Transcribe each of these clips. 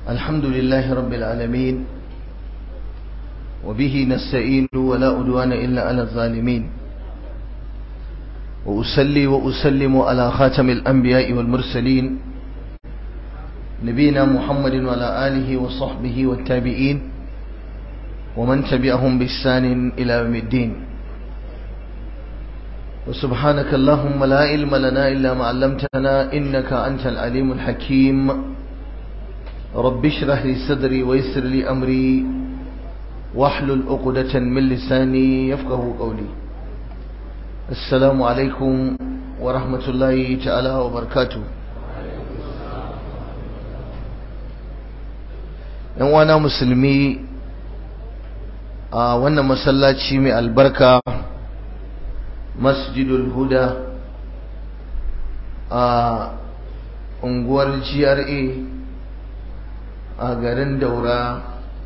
الحمد لله رب العالمين وبه نستعين ولا أدوان إلا على الظالمين وأسلي وأسلم على خاتم الأنبياء والمرسلين نبينا محمد وعلى آله وصحبه والتابعين ومن تبعهم بإحسان إلى يوم الدين وسبحانك اللهم لا علم لنا إلا ما علمتنا إنك أنت العليم الحكيم رب اشرح لي صدري ويسر لي أمري واحلل عقدة من لساني يفقه قولي السلام عليكم ورحمة الله تعالى وبركاته yan wana musulmi a wannan masallaci mai albarka masjidul huda a unguwar GRA a garin daura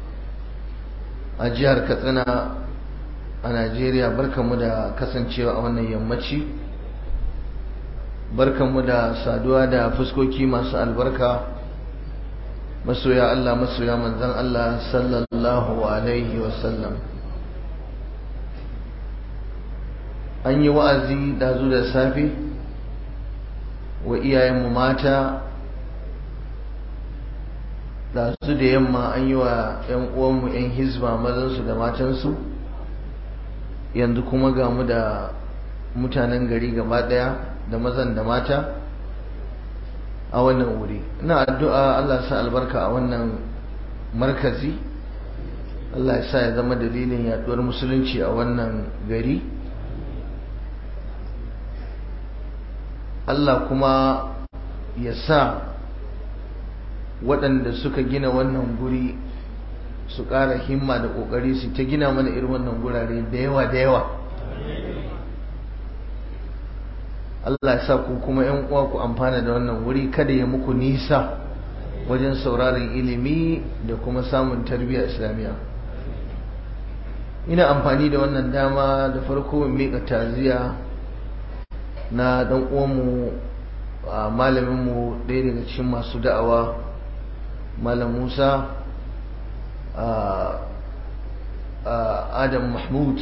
a jihar katsina a najeriya barkanmu da kasancewa a wannan yammaci barkanmu da saduwa da fuskoki masu albarka masoya Allah masoya manzan Allah sallallahu alaihi wasallam an yi wa'azi dazu da safe wa iyayenmu mata dazu da yamma an yi wa 'yan uwanmu 'yan hizba mazansu da matansu yanzu kuma ga mu da mutanen gari gaba daya da mazan da mata a wannan wuri ina addu'a Allah sa albarka a wannan markazi Allah ya sa ya zama dalilin yaduwar musulunci a wannan gari Allah kuma ya sa waɗanda suka gina wannan guri su ƙara himma da ƙoƙari su ta gina mana irin wannan gurare da yawa da yawa Allah ya sa ku kuma ‘yan uwa ku amfana da wannan wuri kada ya muku nisa wajen sauraron ilimi da kuma samun tarbiyya islamiyya ina amfani da wannan dama da farko in miƙa taziya na ɗan uwanmu a malaminmu ɗaya daga cikin masu da'awa malam musa adam mahmud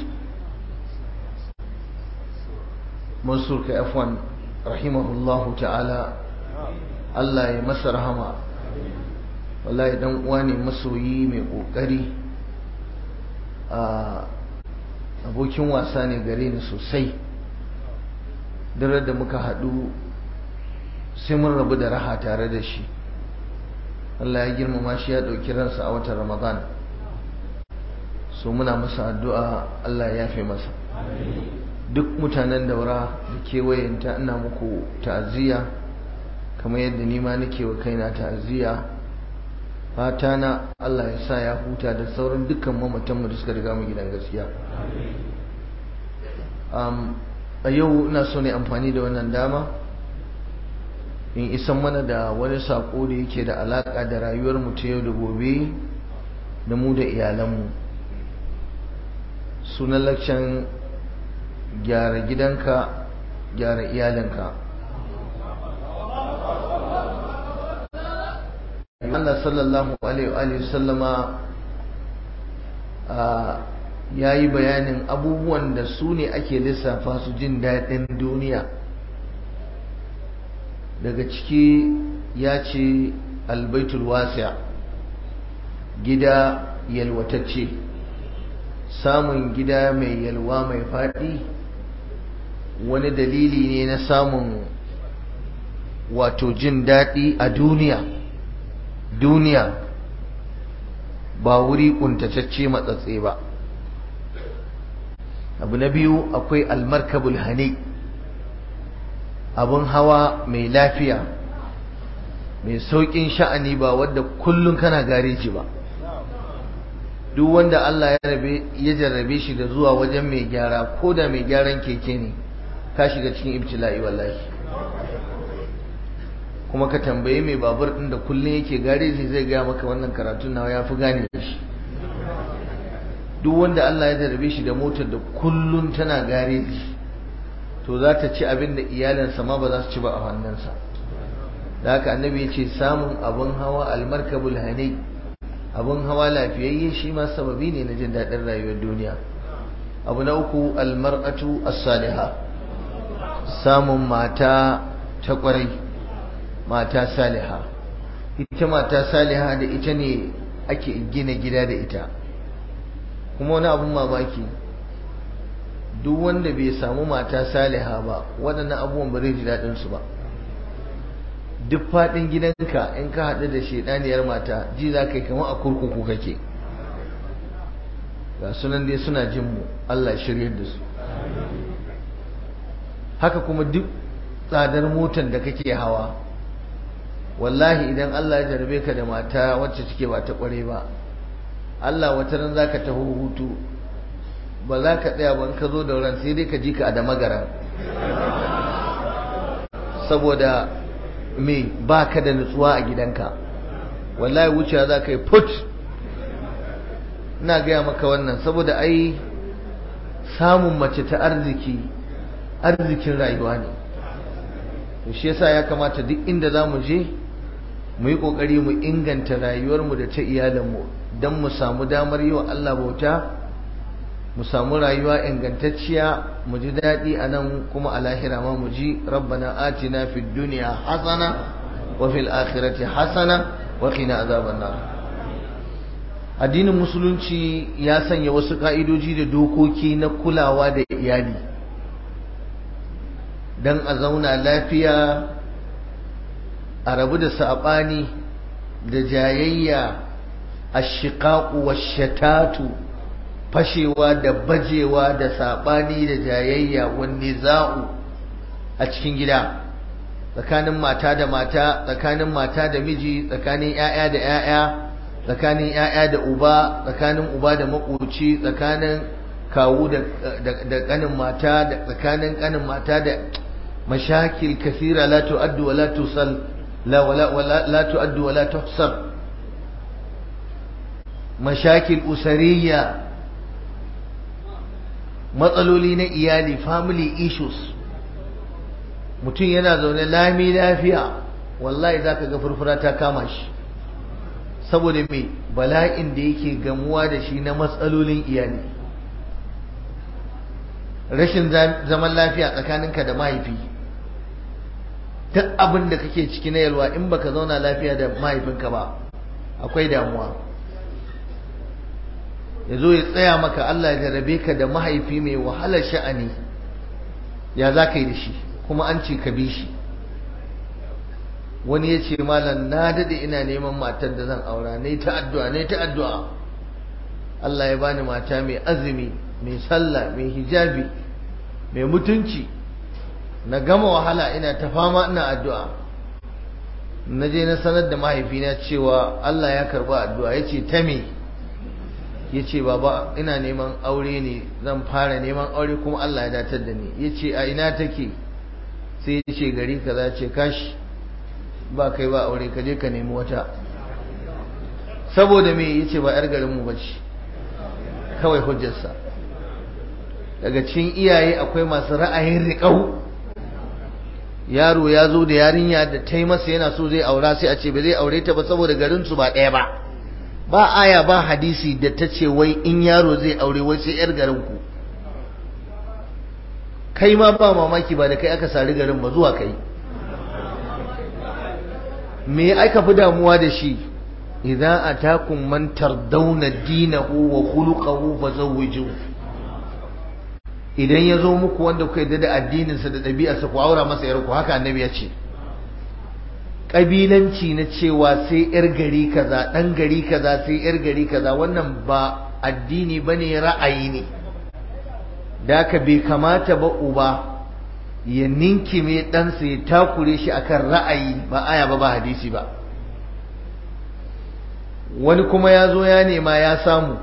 mansur kai afwan rahimahullahu ta'ala Allah ya masa rahama wallahi dan uwa ne masoyi mai kokari a abokin wasa ne gare ni sosai dare da muka haɗu sai mun rabu da raha tare da shi Allah ya girmama shi ya ɗauki ransa a watan Ramadan so muna masa addu'a Allah ya yafe masa duk mutanen daura da kewayenta ina muku ta'aziyya kamar yadda ni ma nake wa kaina ta'aziyya fata na Allah ya sa ya huta da sauran dukkan mamatanmu da suka riga mu gidan gaskiya a yau ina so ne amfani da wannan dama in isan mana da wani sako da yake da alaka da rayuwar mu ta yau da gobe da mu da iyalanmu sunan lakcan gyara gidanka gyara iyalinka Allah sallallahu alaihi sallama ya yi bayanin abubuwan da su ne ake lissafa su jin daɗin duniya daga ciki ya ce albaitul wasi'a gida yalwatacce samun gida mai yalwa mai faɗi wani dalili ne na samun wato jin daɗi a duniya duniya ba wuri ƙuntatacce matsatse ba abu na biyu akwai almarkabul hani abun hawa mai lafiya mai sauƙin sha'ani ba wadda kullum kana gareji ba duk wanda Allah ya jarrabe shi da zuwa wajen mai gyara ko da mai gyaran keke ne ka shiga cikin ibtila'i wallahi kuma ka tambaye mai babur din da kullum yake gareji zai gaya maka wannan karatun nawa ya fi gane shi duk wanda Allah ya jarrabe shi da motar da kullum tana gareji to za ta ci abin da iyalinsa ma ba za su ci ba a hannunsa da haka annabi ya ce samun abin hawa almarkabul hani abin hawa lafiyayye shi ma sababi ne na jin daɗin rayuwar duniya abu na uku almar'atu as-saliha samun mata ta ƙwarai mata saliha ita mata saliha da ita ne ake gina gida da ita kuma wani abun mamaki duk wanda bai samu mata saliha ba waɗannan abubuwan ba zai ji daɗin su ba duk faɗin gidanka in ka haɗu da shaidaniyar mata ji za ka yi kamar a kurkuku kake ga sunan dai suna jin mu Allah shiryar da su haka kuma duk tsadar motar da kake hawa wallahi idan Allah ya jarabe ka da mata wacce take ba ta kware ba Allah wata ran zaka taho hutu ba za ka tsaya ban ka zo da ran sai dai ka ji ka a da magara saboda me ba ka da nutsuwa a gidanka wallahi wucewa za ka yi put ina gaya maka wannan saboda ai samun mace ta arziki arzikin rayuwa ne to shi yasa ya kamata duk inda za mu je mu yi ƙoƙari mu inganta rayuwarmu da ta iyalinmu don mu samu damar yi wa Allah bauta mu samu rayuwa ingantacciya mu ji daɗi a nan kuma a lahira ma mu ji rabbana atina fid dunya hasana wa fil akhirati hasana wa qina azaban nar addinin musulunci ya sanya wasu ka'idoji da dokoki na kulawa da iyali don a zauna lafiya a rabu da saɓani da jayayya a shiƙaƙu wa shatatu fashewa da bajewa da saɓani da jayayya wanne za'u a cikin gida tsakanin mata da mata tsakanin mata da miji tsakanin 'ya'ya da 'ya'ya tsakanin 'ya'ya da uba tsakanin uba da makoci tsakanin kawu da ƙanin mata da tsakanin ƙanin mata da مشاكل كثيرة لا تؤد ولا تصل لا ولا ولا لا تؤد ولا تحصر مشاكل أسرية matsaloli na iyali family issues mutum yana zaune lami lafiya wallahi za ka ga furfura ta kama shi saboda mai bala'in da yake gamuwa da shi na matsalolin iyali rashin zaman lafiya tsakaninka da mahaifi duk abin da kake ciki na yalwa in baka zauna lafiya da mahaifinka ba akwai damuwa ya zo ya tsaya maka Allah ya jarabe ka da mahaifi mai wahalar sha'ani ya za ka yi da shi kuma an ce ka bi shi wani ya ce malam na daɗe ina neman matar da zan aura ne ta addu'a ne ta addu'a Allah ya bani mata mai azumi mai sallah mai hijabi mai mutunci na gama wahala ina ta fama ina addu'a na je na sanar da mahaifina cewa Allah ya karba addu'a ya ce ta me ya ce baba ina neman aure ne zan fara neman aure kuma Allah ya datar da ni ya ce a ina take sai ya ce gari kaza ce kashi ba kai ba aure ka je ka nemi wata saboda me ya ce ba 'yar garinmu ba ce kawai hujjarsa daga cikin iyaye akwai masu ra'ayin riƙau yaro ya zo da yarinya da ta yi masa yana so zai aura sai a ce ba zai aure ta ba saboda garinsu ba ɗaya ba ba aya ba hadisi da ta ce wai in yaro zai aure wai sai 'yar garinku kai ma ba mamaki ba da kai aka sari garin ba zuwa kai me aka fi damuwa da shi idza atakum man tardawna dinahu wa khuluquhu fazawwijuhu idan ya zo muku wanda kuka yarda da addininsa da ɗabi'arsa ku aura masa yarku haka annabi ya ce ƙabilanci na cewa sai yar gari kaza ɗan gari kaza sai yar gari kaza wannan ba addini ba ne ra'ayi ne da ka bai kamata ba uba ya ninkime ɗansa ya takure shi akan ra'ayi ba aya ba ba hadisi ba wani kuma ya zo ya nema ya samu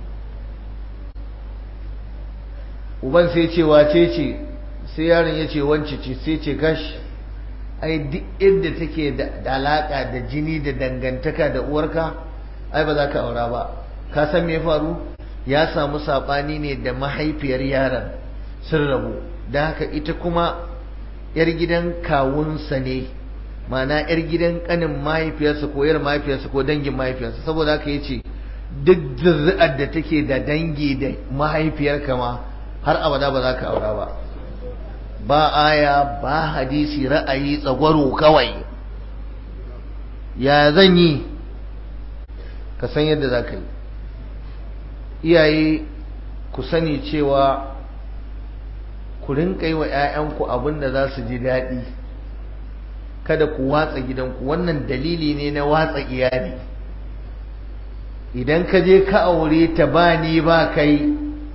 uban sai ce wace ce sai yaron ya ce wance ce sai ce gashi ai duk inda take da alaka da jini da dangantaka da uwarka ai ba za ka aura ba ka san me ya faru ya samu sabani ne da mahaifiyar yaron sun rabu da haka ita kuma yar gidan kawunsa ne ma'ana yar gidan kanin mahaifiyarsa ko yar mahaifiyarsa ko dangin mahaifiyarsa saboda haka yace duk zuri'ar da take da dangi da mahaifiyarka ma har abada ba za ka aura ba ba aya ba hadisi ra'ayi tsagwaro kawai ya zan yi ka san yadda za ka yi iyaye ku sani cewa ku rinka yi wa 'ya'yanku abin da za su ji daɗi kada ku watsa gidanku wannan dalili ne na watsa iyali idan ka je ka aure ta ba ni ba kai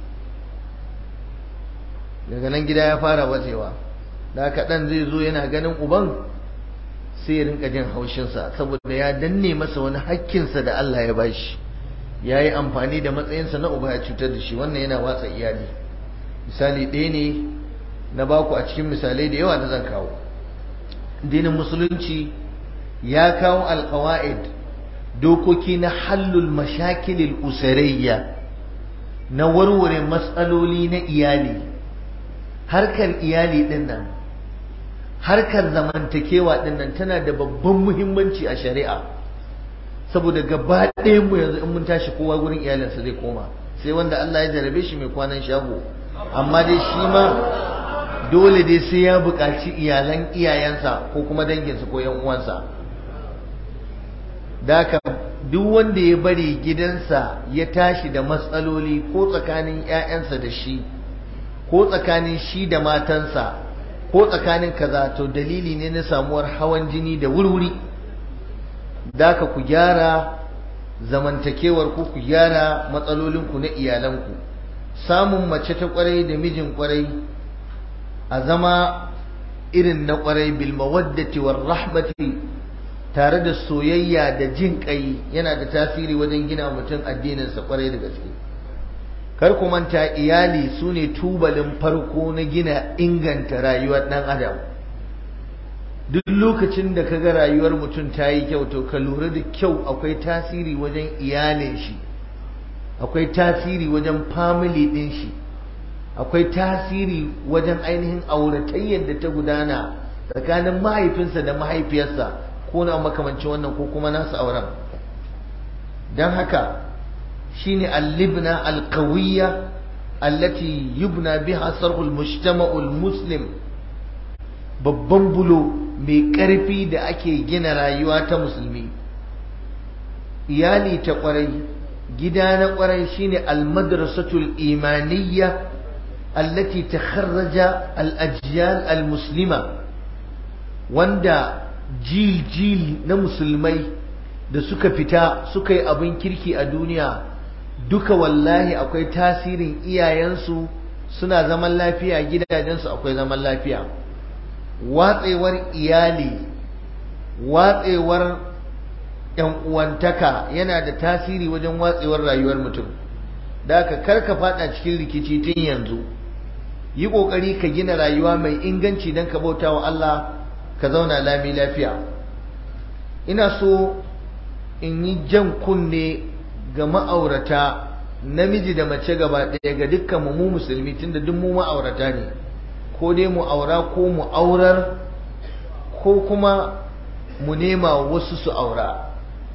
daga nan gida ya fara bacewa da haka ɗan zai zo yana ganin uban sai ya rinka jin haushinsa saboda ya danne masa wani hakkinsa da Allah ya bashi ya yi amfani da matsayinsa na uba ya cutar da shi wannan yana watsa iyali misali ɗaya ne na baku a cikin misalai da yawa da zan kawo dinin musulunci ya kawo alkawa'id dokoki na hallul mashakilil usarayya na warware matsaloli na iyali harkar iyali din nan harkar zamantakewa din nan tana da babban muhimmanci a shari'a saboda gaba mu yanzu in mun tashi kowa gurin iyalinsa zai koma sai wanda Allah ya jarabe shi mai kwanan shago amma dai shi ma dole dai sai ya buƙaci iyalan iyayensa ko kuma danginsa ko yan uwansa daka duk wanda ya bari gidansa ya tashi da matsaloli ko tsakanin 'ya'yansa da shi ko tsakanin shi da matansa ko tsakanin kaza to dalili ne na samuwar hawan jini da wurwuri daka ku gyara zamantakewar ku ku gyara matsalolinku na iyalanku samun mace ta kwarai da mijin kwarai a zama irin na kwarai bil mawaddati war rahmati tare da soyayya da jin kai yana da tasiri wajen gina mutum addininsa kwarai da gaske kar ku manta iyali su ne tubalin farko na gina inganta rayuwar ɗan adam duk lokacin da ka ga rayuwar mutum ta yi kyau to ka lura da kyau akwai tasiri wajen iyalin shi akwai tasiri wajen family ɗin shi akwai tasiri wajen ainihin auratayyar da ta gudana tsakanin mahaifinsa da mahaifiyarsa ko na makamancin wannan ko kuma nasu auren don haka shine al-libna al-qawiyya allati yubna biha sarhul mujtama'ul muslim babban bulo mai ƙarfi da ake gina rayuwa ta musulmi iyali ta ƙwarai gida na ƙwarai shine al-madrasatul imaniyya allati takharraja al-ajyal al-muslima wanda jil-jil na musulmai da suka fita suka yi abin kirki a duniya duka wallahi akwai tasirin iyayensu suna zaman lafiya gidajensu akwai zaman lafiya watsewar iyali watsewar yan uwantaka yana da tasiri wajen watsewar rayuwar mutum da ka karka fada cikin rikici tun yanzu yi kokari ka gina rayuwa mai inganci don ka bauta wa Allah ka zauna lami lafiya ina so in yi jan kunne ga ma'aurata namiji da mace gaba ɗaya ga dukkan mu mu musulmi tunda duk mu ma'aurata ne ko dai mu aura ko mu aurar ko kuma mu nema wasu su aura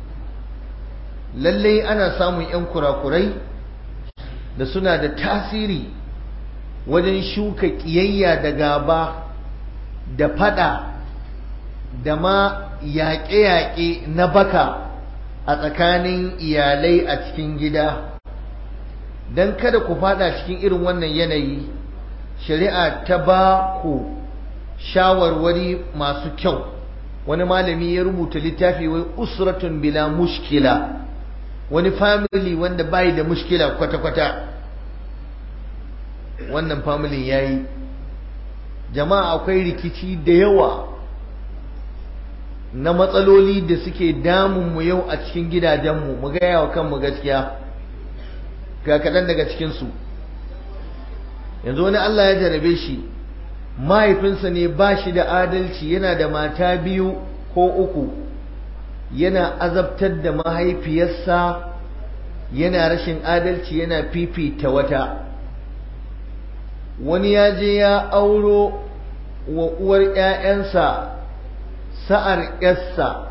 lallai ana samun 'yan kurakurai da suna da tasiri wajen shuka ƙiyayya da gaba da fada da ma yaƙe-yaƙe na baka a tsakanin iyalai a cikin gida don kada ku fada cikin irin wannan yanayi shari'a ta ba ku shawarwari masu kyau wani malami ya rubuta littafi wai usratun bila mushkila wani family wanda bai da mushkila kwata-kwata wannan familin ya yi jama'a akwai rikici da yawa na matsaloli da suke damunmu yau a cikin gidajenmu mu gaya wa kanmu gaskiya ga kaɗan daga cikinsu yanzu wani Allah ya jarabe shi mahaifinsa ne ba shi da adalci yana da mata biyu ko uku yana azabtar da mahaifiyarsa yana rashin adalci yana fifita wata wani ya je ya auro wa uwar 'ya'yansa sa'ar yarsa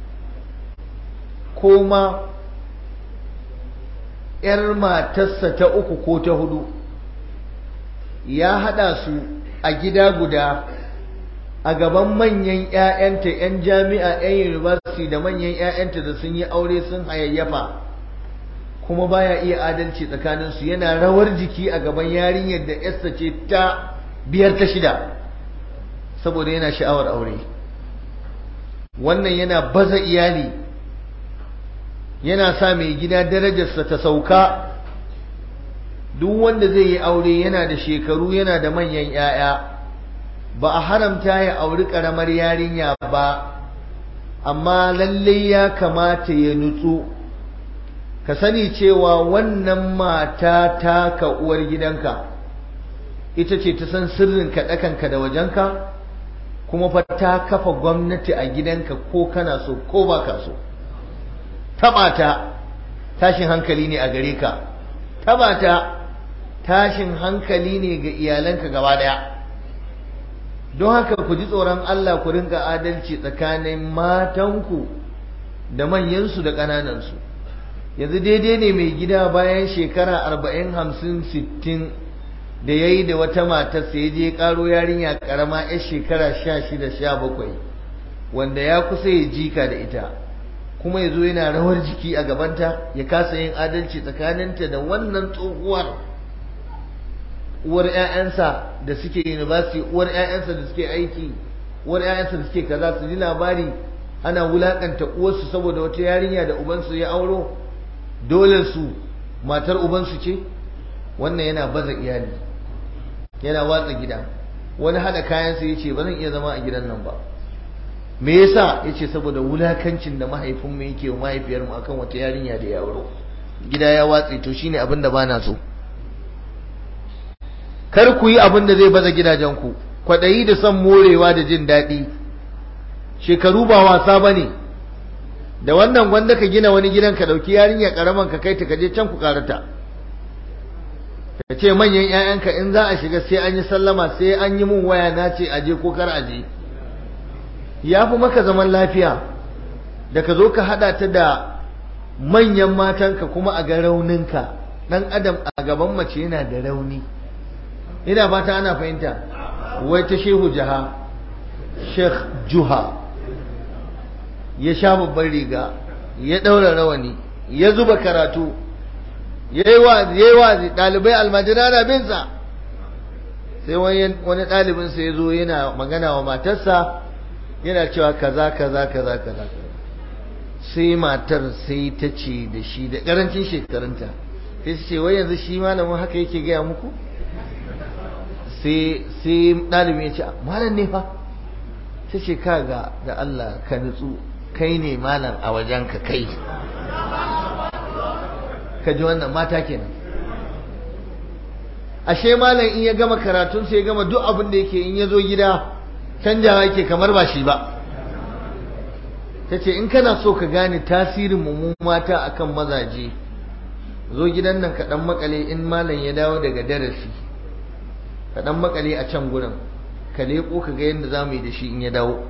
ko ma ‘yar matarsa ta uku ko ta hudu ya haɗa su a gida guda a gaban manyan ‘ya'yanta ‘yan jami'a ‘yan university da manyan ‘ya'yanta da sun yi aure sun hayayyafa kuma baya iya adalci tsakaninsu yana rawar jiki a gaban yarinyar da ‘yarsa ce ta biyar ta shida saboda yana sha'awar aure wannan yana baza iyali yana sa mai gida darajarsa ta sauka duk wanda zai yi aure yana da shekaru yana da manyan 'ya'ya ba a haramta ya auri ƙaramar yarinya ba amma lalle ya kamata ya nutsu ka sani cewa wannan mata ta ka uwar gidanka ita ce ta san sirrin kaɗakanka da wajenka kuma fa ta kafa gwamnati a gidanka ko kana so ko ba ka so taɓa ta tashin hankali ne a gare ka taɓa ta tashin hankali ne ga iyalanka gaba ɗaya don haka ku ji tsoron Allah ku rinka adalci tsakanin matanku da manyansu da ƙananansu yanzu daidai ne mai gida bayan shekara arba'in hamsin sittin da ya yi da wata matarsa ya je ƙaro yarinya ƙarama 'yar shekara sha shida sha bakwai wanda ya kusa ya jika da ita kuma ya zo yana rawar jiki a gabanta ya kasa yin adalci tsakaninta da wannan tsohuwar uwar 'ya'yansa da suke university uwar 'ya'yansa da suke aiki uwar 'ya'yansa da suke kaza su ji labari ana wulakanta uwarsu saboda wata yarinya da ubansu ya auro dole su matar ubansu ce wannan yana baza iyali yana watsa gida wani hada kayansa ya ce ba zan iya zama a gidan nan ba me yasa ya ce saboda wulakancin da mahaifinmu yake wa mahaifiyarmu akan wata yarinya da ya auro gida ya watse to shine abin da bana so kar ku yi abin da zai baza gidajenku kwaɗayi da son morewa da jin daɗi shekaru ba wasa ba ne da wannan gwanda ka gina wani gidan ka ɗauki yarinya ƙaraman ka kai ta kaje can ku karata ka ce manyan 'ya'yanka in za a shiga sai an yi sallama sai an yi mun waya na ce aje ko kar aje ya fi maka zaman lafiya da ka zo ka haɗa ta da manyan matanka kuma a ga rauninka ɗan adam a gaban mace yana da rauni ina fata ana fahimta wai ta shehu jaha sheikh juha ya sha babban riga ya ɗaura rawani ya zuba karatu ya yi wazi ɗalibai almajira na binsa sai wani ɗalibinsa ya zo yana magana wa matarsa yana cewa kaza kaza kaza kaza sai matar sai ta ce da shi da ƙarancin shekarunta sai su ce wai yanzu shi malamin haka yake gaya muku sai ɗalibin ya ce malam ne fa ta ce kaga da Allah ka nutsu kai ne malam a wajen ka kai ka ji wannan mata kenan ashe malam in ya gama karatun sai ya gama duk abin da yake in ya zo gida canjawa yake kamar ba shi ba ta ce in kana so ka gane tasirin mu mata akan mazaje zo gidan nan ka dan makale in malam ya dawo daga darasi ka dan makale a can gurin ka leko ka ga yadda za mu yi da shi in ya dawo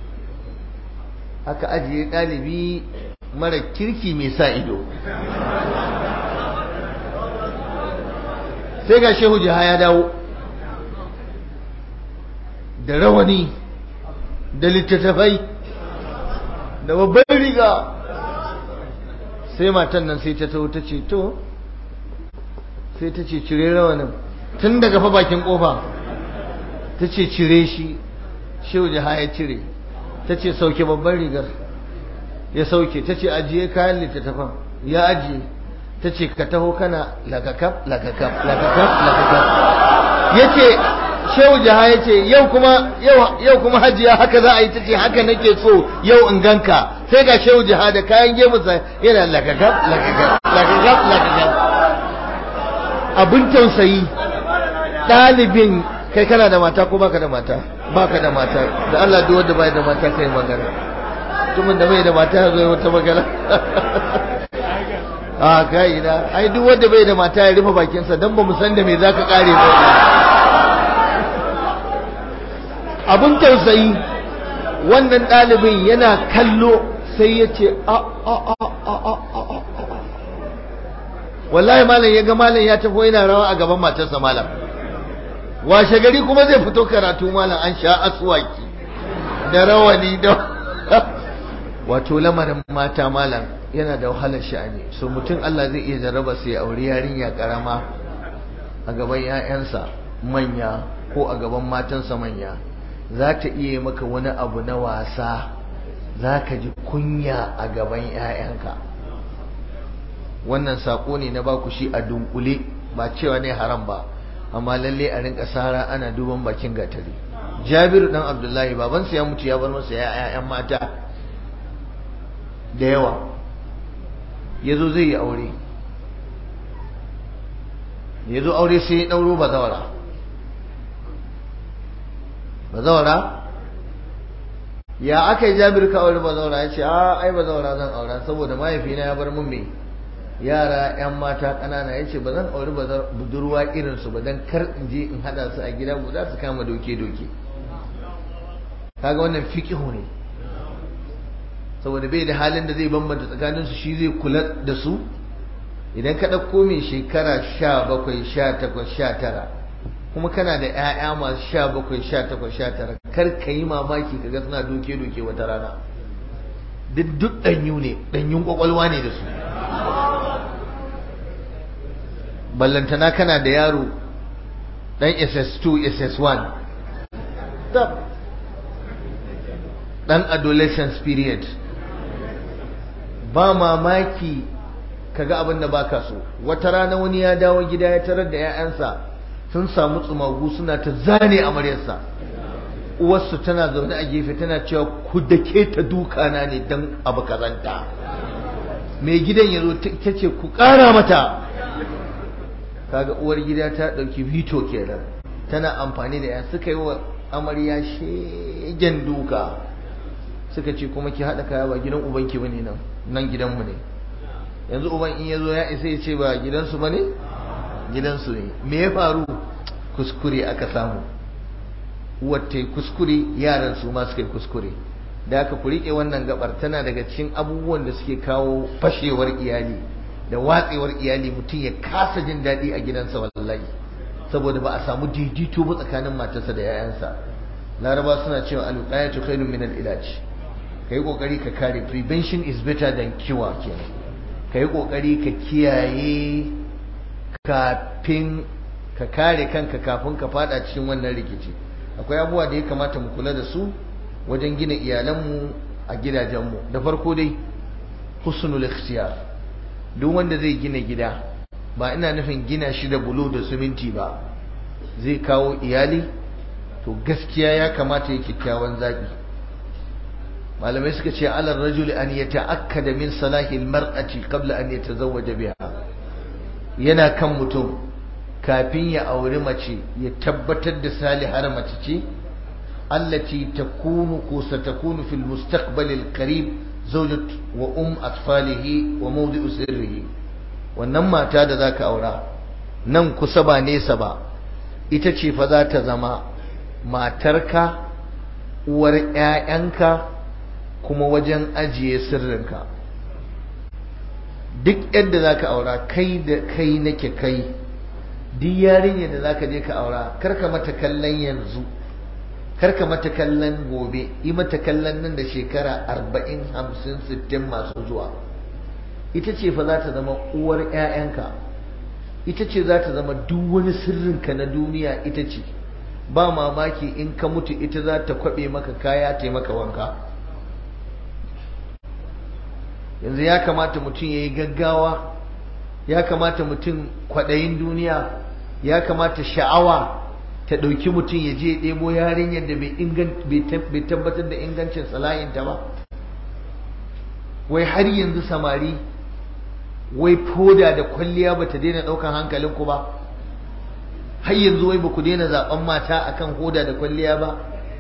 aka ajiye ɗalibi mara kirki mai sa ido sai ga shehu jiha ya dawo da rawani da littattafai da babban riga sai matan nan sai ta taho ta ce to sai ta ce cire rawanin tun daga fa bakin kofa ta ce cire shi shehu jiha ya cire ta ce sauke babban rigar ya sauke ta ce ajiye kayan littattafan ya ajiye ta ce ka taho kana lagakaf lagakaf lagakaf lagakaf ya ce shehu jiha ya ce yau kuma yau kuma hajiya haka za a yi ta ce haka nake so yau in ganka sai ga shehu jiha da kayan gemunsa yana lagagab lagagab lagagab lagagab abin tausayi ɗalibin kai kana da mata ko baka da mata baka da mata da Allah duk wanda bai da mata kai magana mutumin da bai da mata ya zo wata magana a kai na ai duk wanda bai da mata ya rufe bakinsa dan ba mu san da me zaka kare ba abin tausayi wannan ɗalibin yana kallo sai ya ce a a a a a a a wallahi malam ya ga malam ya tafi yana rawa a gaban matarsa malam washe gari kuma zai fito karatu malam an sha aswaki da rawani da wato lamarin mata malam yana da wahalar sha'ani so mutum Allah zai iya jarraba sai aure yarinya karama a gaban 'ya'yansa manya ko a gaban matansa manya za ta iya maka wani abu na wasa za ka ji kunya a gaban 'ya'yanka wannan sako ne na baku shi a dunkule ba cewa ne haram ba amma lalle a rinka sara ana duban bakin gatari jabiru dan abdullahi babansa ya mutu ya bar masa ya'yan mata da yawa ya zo zai yi aure ya zo aure sai ya ɗauro bazawara bazawara ya aka yi jabir ka aure bazawara ya ce a ai bazawara zan aura saboda mahaifina ya bar mun me yara yan mata ƙanana ya ce ba zan auri budurwa irinsu ba don kar in je in haɗa su a gida guda su kama doke-doke kaga wannan fiƙihu ne saboda bai da halin da zai bambanta tsakaninsu shi zai kula da su idan ka ɗauko mai shekara sha bakwai sha takwas sha tara kuma kana da 'ya'ya masu sha bakwai sha takwas sha tara kar ka yi mamaki ka ga suna doke-doke wata rana duk duk ɗanyu ne ɗanyun ƙwaƙwalwa ne da su ballantana kana da yaro ɗan ss2 ss1 ɗan adolescence period ba mamaki kaga abin da baka so wata rana wani ya dawo gida ya tarar da 'ya'yansa sun samu tsumagu suna ta zane amaryarsa uwarsu tana zaune a gefe tana cewa ku dake ta dukana ne don abu kazanta mai gidan ya zo ta ce ku ƙara mata kaga uwar gida ta ɗauki vito kenan tana amfani da ya suka yi wa amarya shegen duka suka ce kuma ki haɗa kaya ba gidan ubanki bane nan nan gidanmu ne yanzu uban in ya zo ya isa ya ce ba gidansu ba ne gidansu ne me ya faru kuskure aka samu uwar ta yi kuskure yaran su ma suka yi kuskure da aka ku riƙe wannan gabar tana daga cikin abubuwan da suke kawo fashewar iyali da watsewar iyali mutum ya kasa jin daɗi a gidansa wallahi saboda ba a samu daidaito ba tsakanin matarsa da 'ya'yansa laraba suna cewa alqayatu khairun min al-ilaj kai kokari ka kare prevention is better than cure kenan kai kokari ka kiyaye kafin ka kare kanka kafin ka fada cikin wannan rikici akwai abubuwa da ya kamata mu kula da su wajen gina iyalanmu a gidajenmu da farko dai husnul ikhtiyar duk wanda zai gina gida ba ina nufin gina shi da bulo da siminti ba zai kawo iyali to gaskiya ya kamata ya kyakkyawan zaɓi malamai suka ce alar rajul an ya ta'akkada min salahi mar'ati qabla an yatazawwaja biha yana kan mutum kafin ya auri mace ya tabbatar da salihar mace ce allati takunu ko satakunu fil mustaqbal al qarib zawjat wa um atfalihi wa mawdi'u sirrihi wannan mata da zaka aura nan kusa ba nesa ba ita ce fa za ta zama matarka uwar ƴaƴanka kuma wajen ajiye sirrinka duk yadda zaka aura kai da kai nake kai duk yarinyar da zaka je ka aura karka mata kallon yanzu karka mata kallon gobe yi mata kallon nan da shekara arba'in hamsin sittin masu zuwa ita ce fa za ta zama uwar 'ya'yanka ita ce za ta zama duk wani sirrinka na duniya ita ce ba mamaki in ka mutu ita za ta kwaɓe maka kaya ta maka wanka yanzu ya kamata mutum ya yi gaggawa ya kamata mutum kwaɗayin duniya ya kamata sha'awa ta ɗauki mutum ya je ɗebo yarinyar da bai tabbatar da ingancin sala'inta ba wai har yanzu samari wai foda da kwalliya ba ta daina ɗaukan hankalinku ba har yanzu wai ba ku daina zaɓen mata akan hoda da kwalliya ba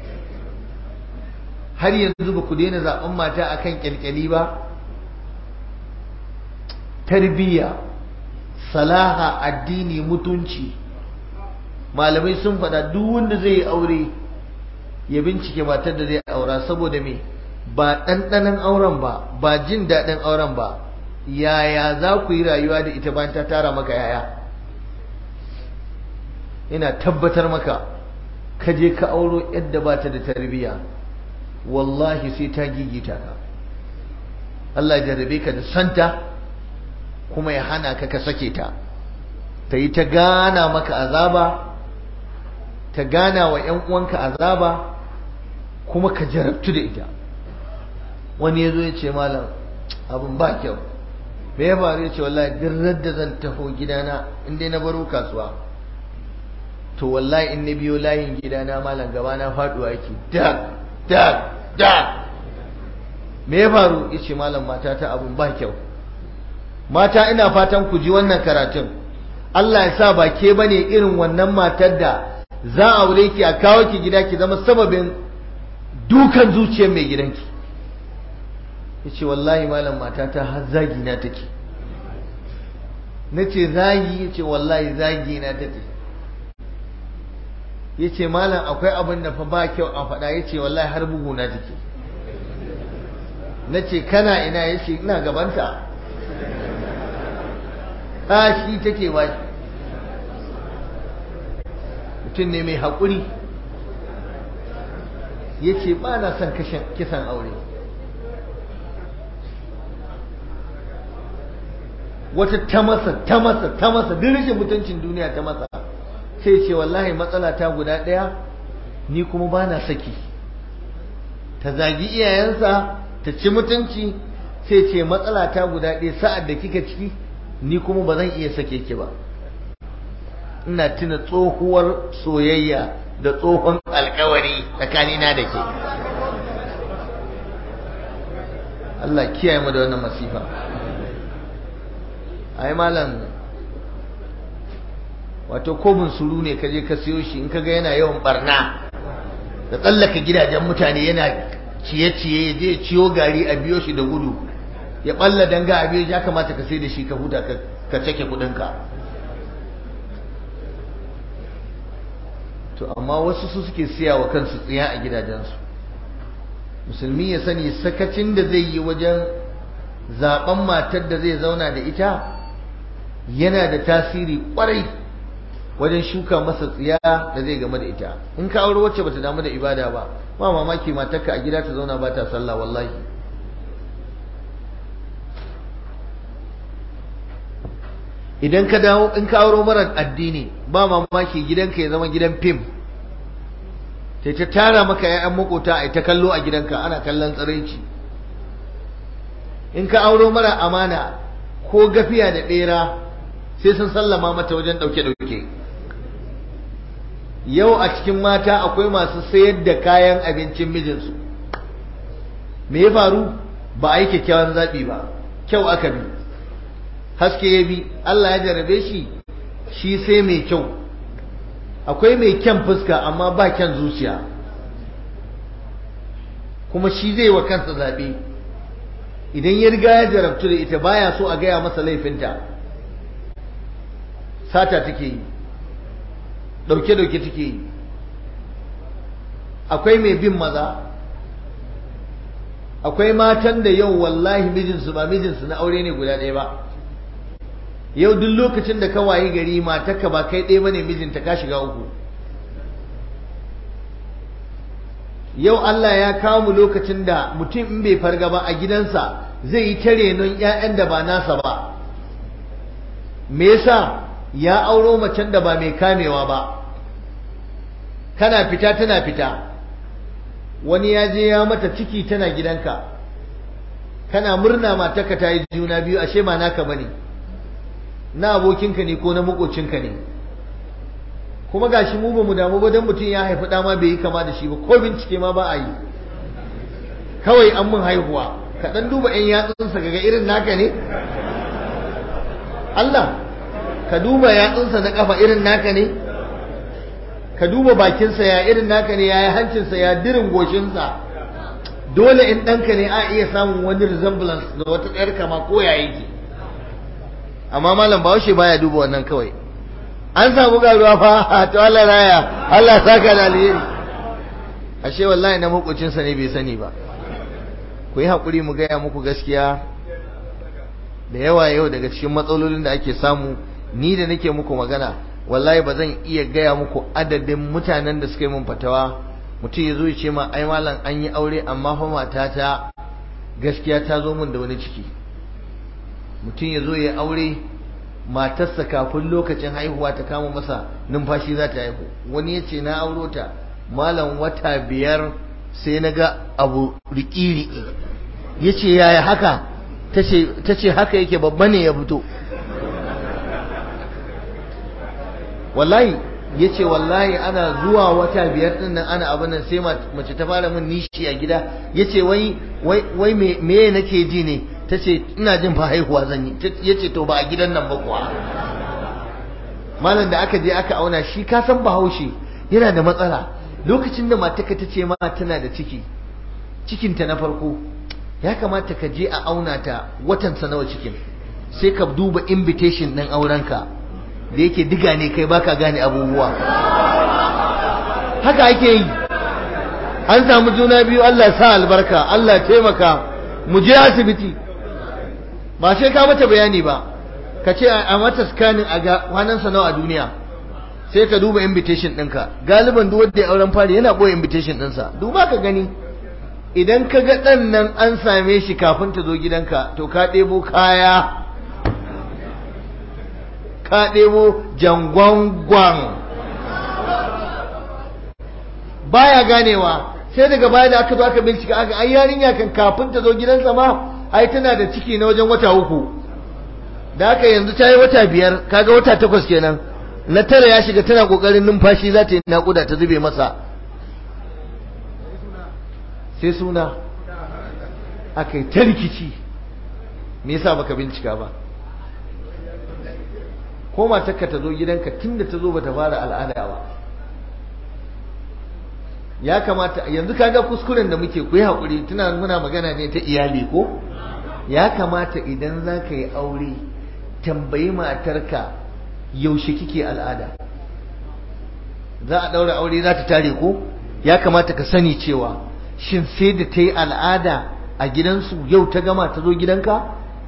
har yanzu ba ku daina zaɓen mata akan ƙyalƙyali ba tarbiyya salaha addini mutunci malamai sun faɗa duk wanda zai yi aure ya bincike matar da zai aura saboda me ba ɗanɗanon auren ba ba jin daɗin auren ba yaya za ku yi rayuwa da ita bayan ta tara maka yaya ina tabbatar maka ka je ka auro yadda ba ta da tarbiyya wallahi sai ta gigita ka Allah ya jarrabe ka da santa kuma ya hana ka ka sake ta ta yi ta gana maka azaba ta gana wa ‘yan uwanka azaba kuma ka jarabtu da ita wani ya zo ya ce malam abin ba kyau me ya faru ya ce wallahi duk da zan taho gidana in dai na baro kasuwa to wallahi in na biyo layin gidana malam gaba na faduwa yake dak dak dak me ya faru ya ce malam mata ta abin ba kyau mata ina fatan ku ji wannan karatun Allah ya sa ba ke bane irin wannan matar da za a aure ki a kawo ki gida ki zama sababin dukan zuciyar mai gidanki yace wallahi malam matata har zagi na take nace zagi yace wallahi zagi na take yace malam akwai abin da fa ba kyau a faɗa yace wallahi har bugu na take nace kana ina yace ina gabanta kashi take ba shi mutum ne mai haƙuri ya ce ba na son kisan aure wata ta masa ta masa ta masa duk rashin mutuncin duniya ta masa sai ce wallahi matsala ta guda ɗaya ni kuma ba na saki ta zagi iyayensa ta ci mutunci sai ce matsala ta guda ɗaya sa'ad da kika ciki ni kuma ba zan iya sake ki ba ina tuna tsohuwar soyayya da tsohon alkawari tsakanina da ke Allah kiyaye mu da wannan masifa ai malam wato ko suru ne kaje ka siyo shi in kaga yana yawan barna da tsallaka gidajen mutane yana ciye-ciye ya je ciyo gari a biyo shi da gudu ya balla danga a biyo ya kamata ka sai da shi ka huta ka cake kudinka to amma wasu su suke siya wa kansu tsiya a gidajensu musulmi ya sani sakacin da zai yi wajen zaben matar da zai zauna da ita yana da tasiri kwarai wajen shuka masa tsiya da zai game da ita in ka aure wacce bata damu da ibada ba ba mamaki matarka a gida ta zauna ba ta sallah wallahi idan ka dawo in ka auro mara addini ba mamaki gidanka ya zama gidan fim sai ta tara maka ƴaƴan makota a ta kallo a gidanka ana kallon tsiraici in ka auro mara amana ko gafiya da bera sai sun sallama mata wajen ɗauke ɗauke yau a cikin mata akwai masu sayar da kayan abincin mijinsu me ya faru ba a yi kyakkyawan zaɓi ba kyau aka bi haske ya bi Allah ya jarabe shi shi sai mai kyau akwai mai kyan fuska amma ba kyan zuciya kuma shi zai wa kansa zaɓe idan ya riga ya jarabtu da ita baya so a gaya masa laifinta sata take yi ɗauke-ɗauke take yi akwai mai bin maza akwai matan da yau wallahi mijinsu ba mijinsu na aure ne guda ɗaya ba yau duk lokacin da ka wayi gari matarka ba kai ɗaya bane mijinta ka shiga uku yau Allah ya kawo mu lokacin da mutum in bai farga ba a gidansa zai yi ta renon ƴaƴan da ba nasa ba me yasa ya auro macen da ba mai kamewa ba kana fita tana fita wani ya je ya mata ciki tana gidanka kana murna matarka ta yi juna biyu ashe ba naka bane na abokinka ne ko na makocinka ne kuma gashi mu ba mu damu ba dan mutum ya haifi ɗa ma bai yi kama da shi ba ko bincike ma ba a yi kawai an mun haihuwa ka dan duba ƴan yatsunsa ga irin naka ne Allah ka duba yatsunsa na kafa irin naka ne ka duba bakinsa ya irin naka ne ya yi hancinsa ya dirin goshinsa dole in ɗanka ne a iya samun wani resemblance da wata ɗayar kama ko ya yake amma malam bahaushe baya duba wannan kawai an samu garuwa fa to Allah raya Allah saka da alheri ashe wallahi na makocinsa ne bai sani ba ku yi haƙuri mu gaya muku gaskiya da yawa yau daga cikin matsalolin da ake samu ni da nake muku magana wallahi ba zan iya gaya muku adadin mutanen da suka yi mun fatawa mutum ya zo ya ce ma ai malam an yi aure amma fa matata gaskiya ta zo min da wani ciki mutum ya zo ya aure matarsa kafin lokacin haihuwa ta kama masa numfashi za ta haihu wani ya ce na auro ta malam wata biyar sai na ga abu riki-riki ya ce yaya haka ta ce haka yake babba ne ya fito wallahi ya ce wallahi ana zuwa wata biyar din nan ana abin nan sai mace ta fara min nishi a gida ya ce wai wai me nake ji ne ta ce ina jin fa haihuwa zan yi ya ce to ba a gidan nan ba kuwa malam da aka je aka auna shi ka san bahaushe yana da matsala lokacin da mataka ta ce ma tana da ciki cikinta na farko ya kamata ka je a auna ta watansa nawa cikin sai ka duba invitation ɗin aurenka da yake diga ne kai baka gane abubuwa haka ake yi an samu juna biyu Allah sa albarka Allah taimaka mu je asibiti ba sai ka mata bayani ba ka ce a mata scanning a ga kwanansa nawa a duniya sai ka duba invitation ɗinka galiban duk wanda ya auren fari yana ɓoye invitation ɗinsa duba ka gani idan ka ga ɗan nan an same shi kafin ta zo gidanka to ka ɗebo kaya ka ɗebo jangwangwan baya ganewa sai daga baya da aka zo aka bincika aka ai yarinya kan kafin ta zo gidansa ma ai tana da ciki na wajen wata uku da aka yanzu ta yi wata biyar kaga wata takwas kenan na tara ya shiga tana kokarin numfashi za ta yi naƙuda ta zube masa sai suna aka yi ta rikici me yasa baka bincika ba ko matarka ta zo gidanka tunda ta zo bata fara al'ada ba ya kamata yanzu kaga kuskuren da muke ku yi haƙuri tuna muna magana ne ta iyali ko ya kamata idan za ka yi aure tambayi matarka yaushe kike al'ada za a ɗaura aure za ta tare ko ya kamata ka sani cewa shin sai da ta yi al'ada a gidansu yau ta gama ta zo gidanka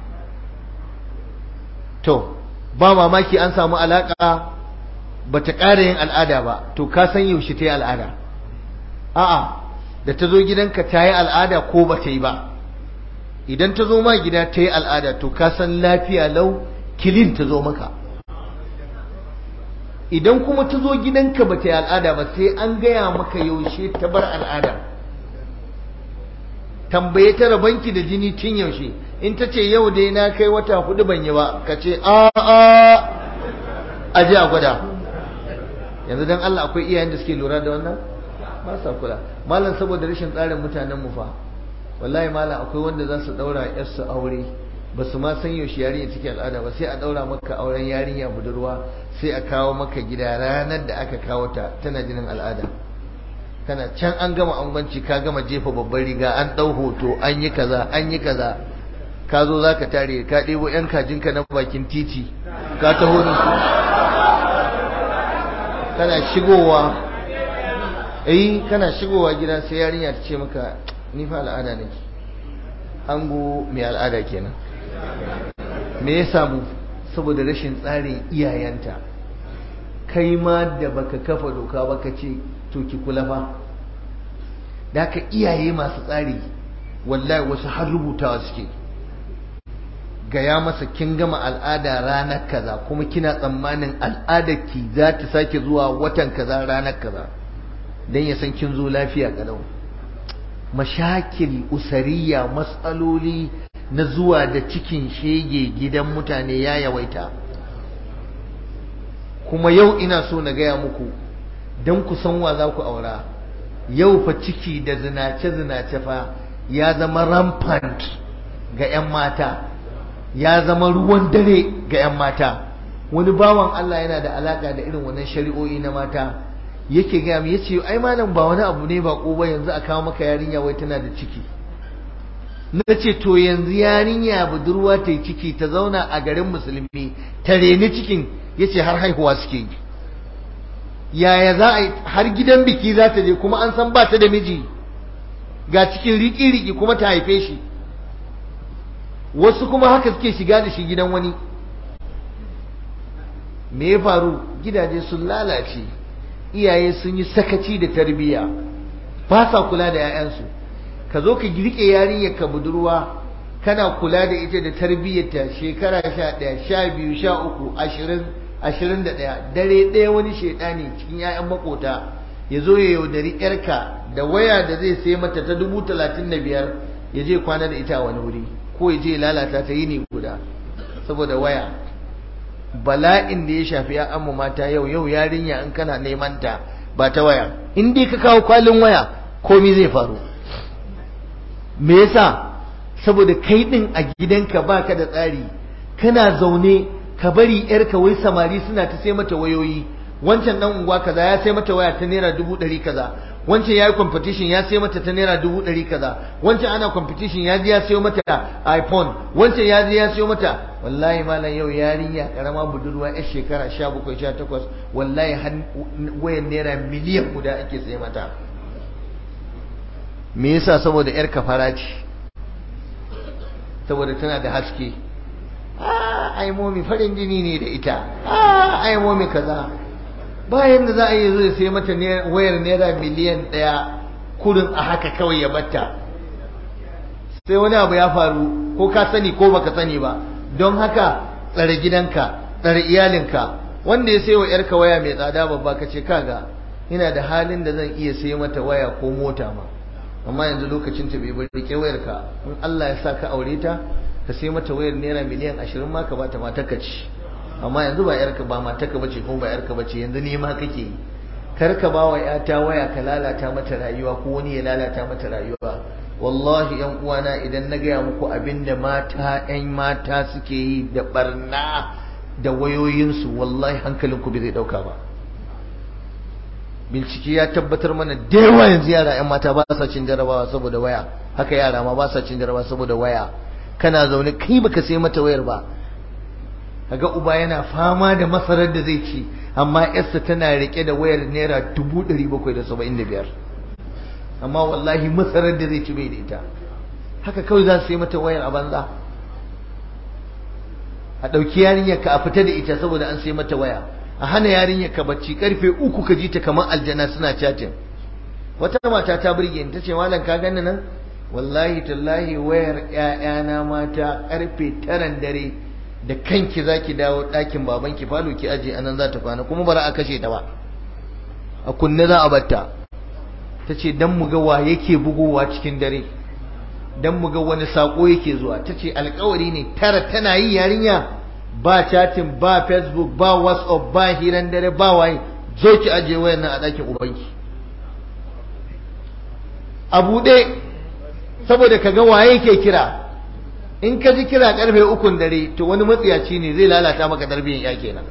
to ba mamaki an samu alaƙa ba ta ƙara yin al'ada ba to ka san yaushe ta yi al'ada a'a da ta zo gidanka ta yi al'ada ko ba ta yi ba idan ta zo ma gida ta yi al'ada to ka san lafiya lau kilin ta zo maka idan kuma ta zo gidanka ba ta yi al'ada ba sai an gaya maka yaushe ta bar al'ada tambaye ta rabanki da jini tun yaushe in ta ce yau dai na kai wata hudu ban yi ba ka ce a a a ji a gwada yanzu don Allah akwai iyayen da suke lura da wannan ba sa kula malam saboda rashin tsarin mutanen mu fa wallahi malam akwai wanda za su daura yarsu aure ba su ma san yaushe yarinya take al'ada ba sai a daura maka auren yarinya budurwa sai a kawo maka gida ranar da aka kawo ta tana jinin al'ada kana can an gama angwanci ka gama jefa babbar riga an dau hoto an yi kaza an yi kaza ka zo za ka tare ka ɗebo 'yan kajinka na bakin titi ka taho da su kana shigowa eh kana shigowa gida sai yarinya ta ce maka ni fa al'ada nake ango mai al'ada kenan me ya samu saboda rashin tsarin iyayenta kai ma da baka kafa doka baka ce to ki kula fa da haka iyaye masu tsari wallahi wasu har rubutawa suke gaya masa kin gama al'ada ranar kaza kuma kina tsammanin al'adar ki za ta sake zuwa watan kaza ranar kaza dan ya san kin zo lafiya kalau mashakil usariya matsaloli na zuwa da cikin shege gidan mutane ya yawaita kuma yau ina so na gaya muku don ku san wa za ku aura yau fa ciki da zinace-zinace fa ya zama rampant ga 'yan mata ya zama ruwan dare ga 'yan mata wani bawan Allah yana da alaka da irin wannan shari'o'i na mata yake gaya mu yace ai malam ba wani abu ne ba ko ba yanzu a kawo maka yarinya wai tana da ciki na ce to yanzu yarinya budurwa ta yi ciki ta zauna a garin musulmi ta reni cikin yace har haihuwa suke yi yaya za a yi har gidan biki za ta je kuma an san ba ta da miji ga cikin riki-riki kuma ta haife shi wasu kuma haka suke shiga da shi gidan wani me ya faru gidaje sun lalace iyaye sun yi sakaci da tarbiyya ba sa kula da 'ya'yansu ka zo ka rike yarinyar ka budurwa kana kula da ita da tarbiyyarta shekara sha ɗaya sha biyu sha uku ashirin ashirin da ɗaya dare ɗaya wani shaidani cikin 'ya'yan makota ya zo ya yaudari 'yarka da waya da zai sai mata ta dubu talatin da biyar ya je kwana da ita wani wuri ko ya je lalata ta yini guda saboda waya bala'in da ya shafi ya'yanmu mata yau yau yarinya in kana neman ta ba ta waya in dai ka kawo kwalin waya komai zai faru me yasa saboda kai din a gidanka baka da tsari kana zaune ka bari yarka wai samari suna ta sai mata wayoyi wancan dan unguwa kaza ya sai mata waya ta naira dubu ɗari kaza wancan ya yi competition ya sai mata ta naira dubu ɗari kaza wancan ana competition ya ji ya sayo mata iphone wancan ya ji ya sayo mata wallahi malam yau yarinya karama budurwa yar shekara sha bakwai sha takwas wallahi wayan naira miliyan guda ake sai mata me yasa saboda yar kafara ce saboda tana da haske ai momi farin jini ne da ita ai momi kaza bayan da za a yi zai sai mata wayar naira miliyan ɗaya kurin a haka kawai ya batta sai wani abu ya faru ko ka sani ko baka sani ba don haka tsare gidanka tsare iyalinka wanda ya sai wa yarka waya mai tsada babba ka ce kaga ina da halin da zan iya sai mata waya ko mota ma amma yanzu lokacin ta bai bari rike wayar ka in Allah ya sa ka aure ta ka sai mata wayar naira miliyan ashirin ma ka bata matarka ci amma yanzu ba yarka ba matarka bace kuma ba yarka bace yanzu ne ma kake kar ka ba wa yata waya ka lalata mata rayuwa ko wani ya lalata mata rayuwa wallahi yan uwana idan na gaya muku abinda mata yan mata suke yi da barna da wayoyinsu wallahi hankalinku bai zai dauka ba bincike ya tabbatar mana da yawa yanzu yara yan mata ba sa cin jarabawa saboda waya haka yara ma ba sa cin jarabawa saboda waya kana zaune kai baka sai mata wayar ba kaga uba yana fama da masarar da zai ci amma yarsa tana rike da wayar naira dubu ɗari bakwai da saba'in da biyar amma wallahi masarar da zai ci bai da ita haka kawai za su yi mata wayar a banza a ɗauki yarinyar ka a fita da ita saboda an sai mata waya a hana yarinyar ka bacci karfe uku ka ji ta kamar aljana suna chatting wata mata ta burge ni tace malam ka gani nan wallahi tallahi wayar ƴaƴana mata karfe taran dare da kanki zaki dawo ɗakin babanki falo ki aje anan za ta kwana kuma bara a kashe ta ba a kunne za a batta tace dan mu ga wa yake bugowa cikin dare dan mu ga wani sako yake zuwa tace alƙawari ne tara tana yi yarinya ba chatting ba facebook ba whatsapp ba hiran dare ba waye zo ki aje wayar nan a ɗakin ubanki a buɗe saboda ka ga waye ke kira in ka ji kira karfe ukun dare to wani matsiyaci ne zai lalata maka tarbiyyar ya kenan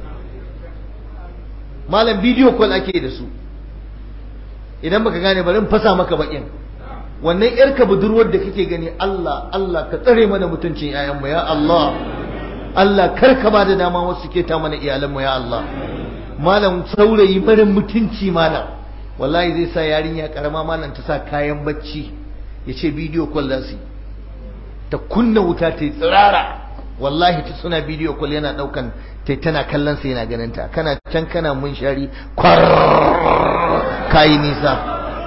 malam bidiyo call ake da su idan baka gane bari in fasa maka bakin wannan yarka budurwar da kake gani Allah Allah ka tsare mana mutuncin yayanmu ya Allah Allah kar ka ba da dama wasu ke ta mana iyalanmu ya Allah malam saurayi barin mutunci malam wallahi zai sa yarinya karama malam ta sa kayan bacci ya ce bidiyo call za su ta kunna wuta ta yi tsirara wallahi ta suna bidiyo call yana daukan ta tana kallon sa yana ganin ta kana can kana mun shari kwar kayi nisa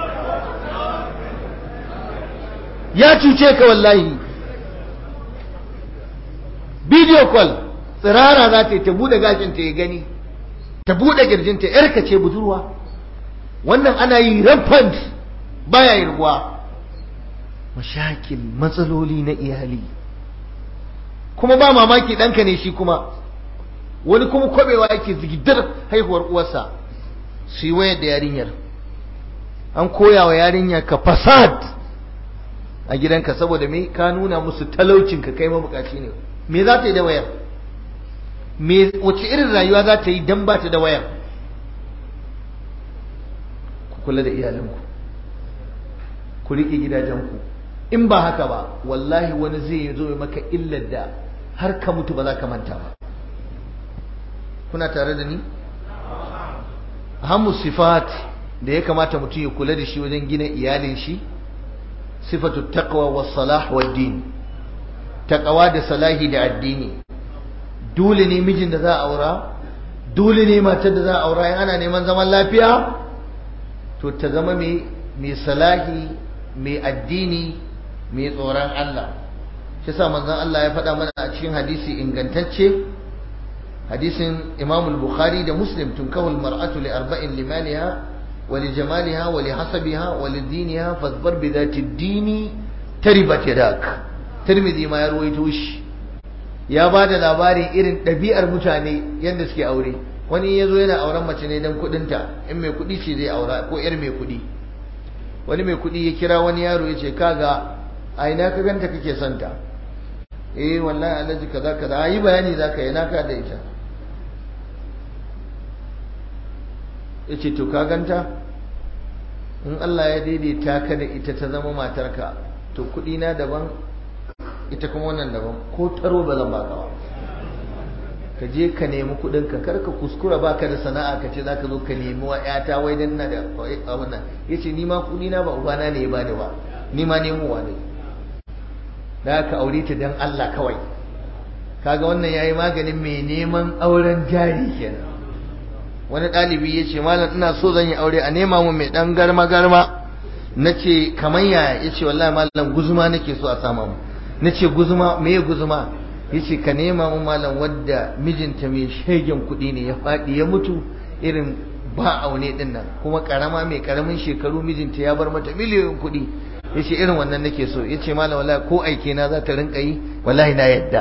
ya cuce ka wallahi bidiyo call tsirara za ta yi ta bude gashin ta ya gani ta bude kirjinta yarka ce budurwa wannan ana yi rampant baya yarguwa mashakil matsaloli na iyali kuma ba mamaki ɗanka ne shi kuma wani kuma kwabewa yake zigidar haihuwar uwarsa su yi wayar da yarinyar an koya wa yarinya ka fasad a gidanka saboda me ka nuna musu talaucin ka kai mabukaci ne me za ta yi da wayar me wace irin rayuwa za ta yi dan ba ta da wayar ku kula da iyalanku ku riƙe gidajenku in ba haka ba wallahi wani zai zo ya maka illar da har ka mutu ba za ka manta ba kuna tare da ni hamu sifat da ya kamata mutum ya kula da shi wajen gina iyalin shi sifatu taqwa was salah wad din taqwa da salahi da addini dole ne mijin da za a aura dole ne matar da za a aura in ana neman zaman lafiya to ta zama mai mai salahi mai addini mai tsoron Allah shi sa manzon Allah ya faɗa mana a cikin hadisi ingantacce hadisin Imam al-Bukhari da Muslim tunkahul mar'atu li arba'in limaliha wa li jamaliha wa li hasabiha wa li diniha fadhbar bi dhati ad-dini taribat yadak Tirmidhi ma ya ruwaito shi ya ba da labarin irin ɗabi'ar mutane yadda suke aure wani ya zo yana auren mace ne don kuɗinta in mai kuɗi ce zai aura ko 'yar mai kuɗi wani mai kuɗi ya kira wani yaro ya ce kaga a ina ka ganta kake son ta eh wallahi alhaji kaza kaza a yi bayani za ka yi na ka da ita ya ce to ka ganta in Allah ya daidaita ka da ita ta zama matarka to kuɗi na daban ita kuma wannan daban ko taro ba zan baka ba ka je ka nemi kuɗin ka kar ka kuskura baka da sana'a ka ce zaka zo ka nemi wa ƴata wai dan na da abin nan yace ni ma kuɗi na ba ubana ne ya bani ba ni ma nemowa ne da ka aure ta dan Allah kawai kaga wannan yayi maganin mai neman auren jari kenan wani ɗalibi ya ce malam ina so zan yi aure a nema mu mai ɗan garma garma na ce kamar yaya ya ce wallahi malam guzuma nake so a sama mu na ce guzuma me ya guzuma ya ce ka nema mu malam wadda mijinta mai shegen kuɗi ne ya faɗi ya mutu irin ba aune ɗin nan kuma ƙarama mai ƙaramin shekaru mijinta ya bar mata miliyoyin kuɗi ya ce irin wannan nake so ya ce malam wallahi ko aike na za ta rinka yi wallahi na yadda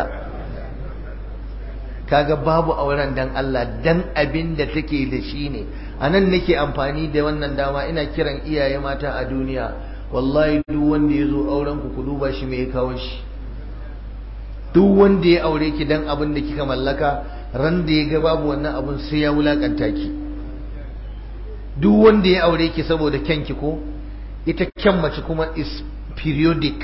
kaga babu auren dan Allah dan abin da take da shi ne anan nake amfani da wannan dama ina kiran iyaye mata a duniya wallahi duk wanda ya zo auren ku ku duba shi me ya kawo shi duk wanda ya aure ki dan abin da kika mallaka ran da ya ga babu wannan abun sai ya wulakanta ki duk wanda ya aure ki saboda kyanki ko ita kyan mace kuma is periodic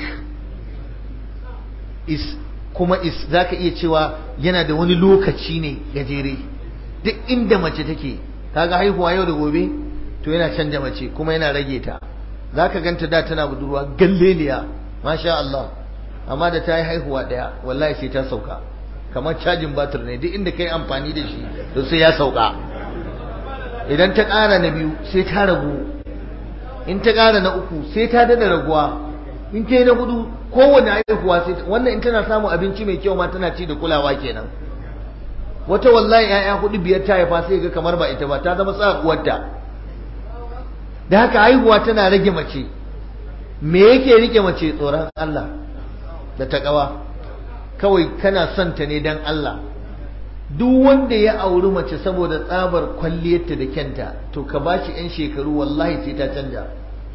is kuma is zaka iya cewa yana da wani lokaci ne gajere duk inda mace take kaga haihuwa yau da gobe to yana canja mace kuma yana rage ta zaka ganta da tana budurwa galleliya masha Allah amma da ta yi haihuwa daya wallahi sai ta sauka kamar cajin batir ne duk inda kai amfani da shi to sai ya sauka idan ta ƙara na biyu sai ta ragu in ta ƙara na uku sai ta dada raguwa in ta yi na hudu kowane haihuwa sai wannan in tana samun abinci mai kyau ma tana ci da kulawa kenan wata wallahi ya'ya hudu biyar ta haifa sai ga kamar ba ita ba ta zama tsakuwarta da haka haihuwa tana rage mace me yake rike mace tsoron Allah da takawa kawai kana son ta ne dan Allah duk wanda ya auri mace saboda tsabar kwalliyarta da kyanta to ka bashi yan shekaru wallahi sai ta canja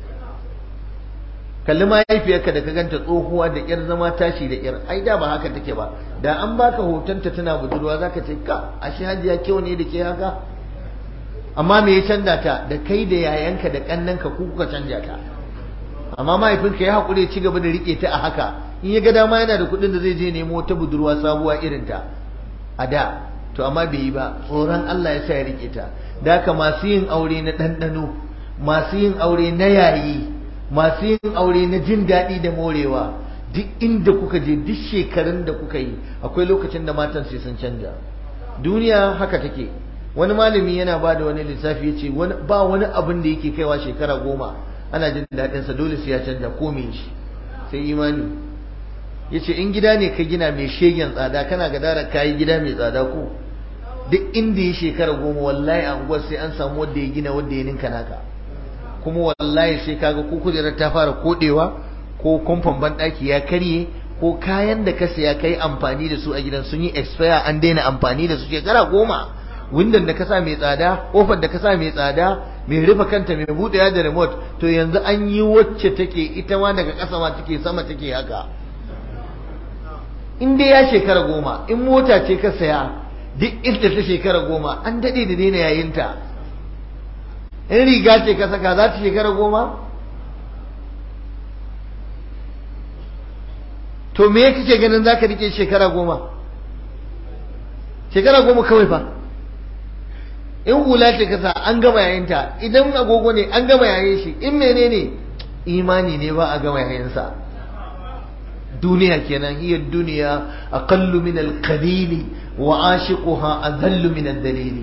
kalli mahaifiyarka da ka ganta tsohuwa da ƙyar zama tashi da ƙyar ai da ba haka take ba da an baka hotonta tana budurwa zaka ce ka ashe hajiya kyau ne da ke haka amma me ya canza ta da kai da yayanka da kannanka ku kuka canja ta amma mahaifinka ya haƙuri ci gaba da riƙe ta a haka in ya ga dama yana da kuɗin da zai je nemo wata budurwa sabuwa irin ta a da to amma bai yi ba tsoron Allah ya sa ya riƙe ta da haka masu yin aure na ɗanɗano masu yin aure na yayi masu yin aure na jin daɗi da morewa duk inda kuka je duk shekarun da kuka yi akwai lokacin da matan sai sun canja duniya haka take wani malami yana ba da wani lissafi ya ce ba wani abin da yake kaiwa shekara goma ana jin daɗinsa dole sai ya canja ko me shi sai imani ya ce in gida ne ka gina mai shegen tsada kana gadara ka yi gida mai tsada ko duk inda ya shekara goma wallahi a unguwar sai an samu wanda ya gina wanda ya ninka naka kuma wallahi sai kaga ko kujerar ta fara kodewa ko kumfan banɗaki ya karye ko kayan da ka saya kai amfani da su a gidan sun yi expire an daina amfani da su shekara goma windon da ka sa mai tsada kofar da ka sa mai tsada mai rufe kanta mai buɗewa da remote to yanzu an yi wacce take ita ma daga ƙasa ma take sama take haka in dai ya shekara goma in mota ce ka saya duk inda ta shekara goma an daɗe da daina yayinta in riga ce ka saka za ta shekara goma to me kake ganin za ka rike shekara goma shekara goma kawai fa in hula ce kasa an gama yayinta idan agogo ne an gama yayin shi in menene imani ne ba a gama yayinsa duniya kenan hiya duniya aqallu min al-qalili wa ashiquha adhallu min ad-dalili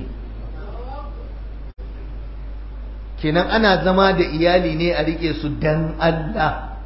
kenan ana zama da iyali ne a rike su dan Allah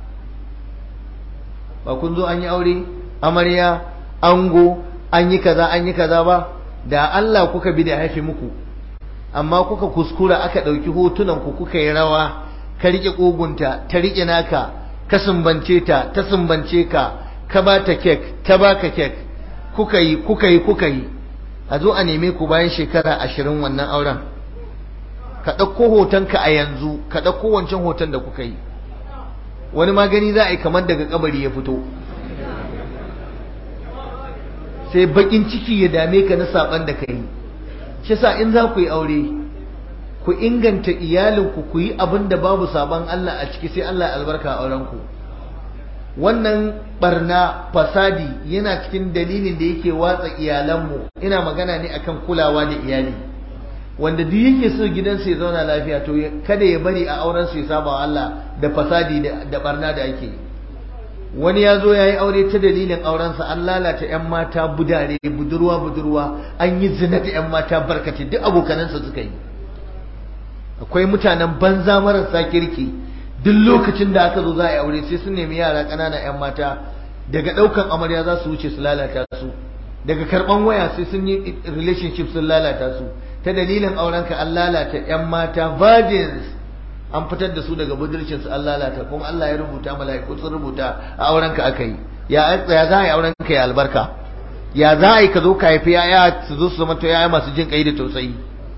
ba kun zo an yi aure amarya ango an yi kaza an yi kaza ba da Allah kuka bi da haifi muku amma kuka kuskura aka ɗauki hotunan ku kuka yi rawa ka rike ƙugunta ta rike naka ka sumbance ta ta sumbance ka ka ba ta kek ta ba ka kek kuka yi kuka yi kuka yi a zo a neme ku bayan shekara ashirin wannan auren ka ɗauko hotonka a yanzu ka ɗauko wancan hoton da kuka yi wani magani za a yi kamar daga kabari ya fito sai bakin ciki ya dame ka na saban da ka yi shi sa in za ku yi aure ku inganta iyalinku ku yi abin da babu saban Allah a ciki sai Allah ya albarka a aurenku wannan barna fasadi yana cikin dalilin da yake watsa iyalanmu ina magana ne akan kulawa da iyali wanda duk yake so gidansa ya zauna lafiya to kada ya bari a auren su ya saba Allah da fasadi da barna da ake wani ya zo ya yi aure ta dalilin aurensa an lalata 'yan mata budare budurwa budurwa an yi zina da 'yan mata barkace duk abokanansa suka yi akwai mutanen banza marasa kirki duk lokacin da aka zo za a yi aure sai sun nemi yara ƙanana 'yan mata daga ɗaukan amarya za su wuce su lalata su daga karɓan waya sai sun yi relationship sun lalata su ta dalilin aurenka an lalata 'yan mata virgins an fitar da su daga budurcinsu an lalata kuma Allah ya rubuta mala'iku sun rubuta a aurenka aka yi ya ya za a yi aurenka ya albarka ya za a yi ka zo ka haifi yaya su zo su zama to yaya masu jin kai da tausayi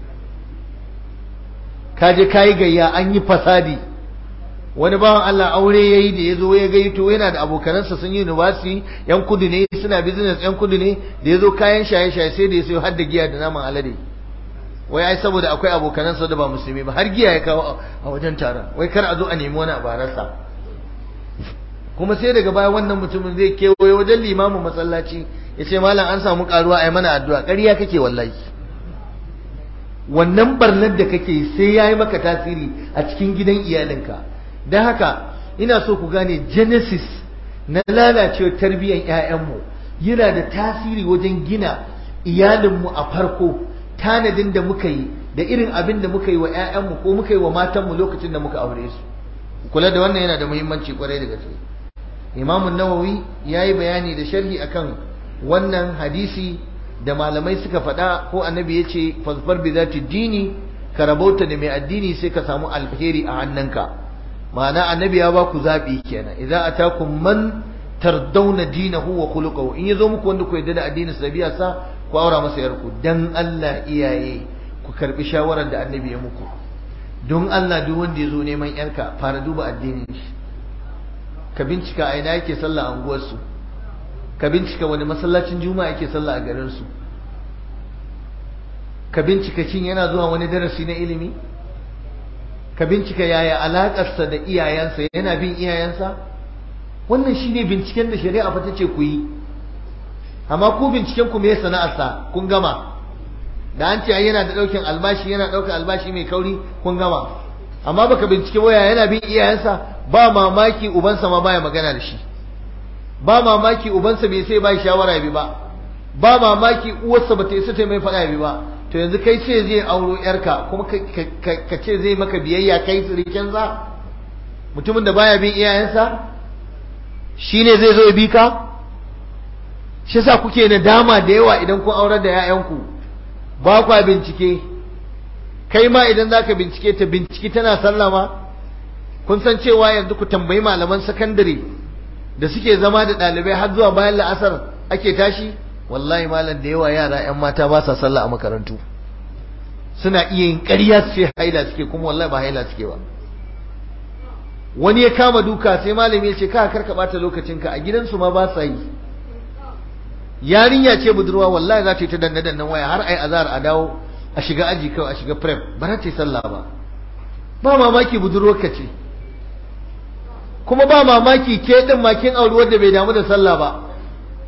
ka je ka yi gayya an yi fasadi wani bawan Allah aure yayi da ya zo ya gaito yana da abokanansa sun yi university yan kudu ne suna business yan kudu ne da ya zo kayan shaye-shaye sai da ya sayo har da giya da naman alade wai ai saboda akwai abokanansa da ba musulmi ba har giya ya kawo a wajen taron wai kar a zo a nemi wani abararsa kuma sai daga baya wannan mutumin zai kewaye wajen limamin masallaci ya ce malam an samu karuwa a yi mana addu'a ƙarya kake wallahi wannan barnar da kake sai ya yi maka tasiri a cikin gidan iyalinka don haka ina so ku gane genesis na lalacewar tarbiyyar 'ya'yanmu yana da tasiri wajen gina iyalinmu a farko tanadin da muka yi da irin abin da muka yi wa 'ya'yanmu ko muka yi wa matanmu lokacin da muka aure su kula da wannan yana da muhimmanci kwarai da gaske imamun nawawi ya yi bayani da sharhi akan wannan hadisi da malamai suka faɗa ko annabi ya ce fasfar bi zati dini ka rabauta da mai addini sai ka samu alheri a hannunka ma'ana annabi ya ba ku zaɓi kenan idza atakum man tardawna dinahu wa khuluquhu in yazo muku wanda ku yarda da addinin sa biya sa ku aura masa yarku dan Allah iyaye ku karbi shawarar da annabi ya muku don Allah duk wanda ya zo neman yarka fara duba addinin shi ka bincika a ina yake sallah a unguwarsu ka bincika wani masallacin juma'a yake sallah a garin su ka bincika shin yana zuwa wani darasi na ilimi ka bincika yaya alakarsa da iyayensa yana bin iyayensa wannan shine binciken da shari'a fa tace ku yi amma ku binciken ku me sana'arsa kun gama da an ce yana da daukin albashi yana daukar albashi mai kauri kun gama amma baka bincike waya yana bin iyayensa ba mamaki ubansa ma baya magana da shi ba mamaki ubansa bai sai bai shawara bi ba ba mamaki uwarsa bata isa ta mai faɗa bi ba to yanzu kai ce zai auro yarka kuma ka ce zai maka biyayya kai sirikin za mutumin da baya bin iyayensa shine zai zo ya bi ka shi yasa kuke nadama da yawa idan kun aurar da 'ya'yanku ba kwa bincike kai ma idan zaka bincike ta bincike tana sallama kun san cewa yanzu ku tambayi malaman sakandare da suke zama da ɗalibai har zuwa bayan la'asar ake tashi wallahi malam da yawa yara 'yan mata ba sa sallah a makarantu suna iya yin ƙarya su ce haila suke kuma wallahi ba haila suke ba wani ya kama duka sai malami ya ce ka karka bata lokacinka a gidansu ma ba sa yi yarinya ce budurwa wallahi za ta yi ta danne dannen waya har ai azhar a dawo a shiga aji kawai a shiga prep ba za ta yi sallah ba ba mamaki budurwar ka ce kuma ba mamaki ke din makin auri wanda bai damu da sallah ba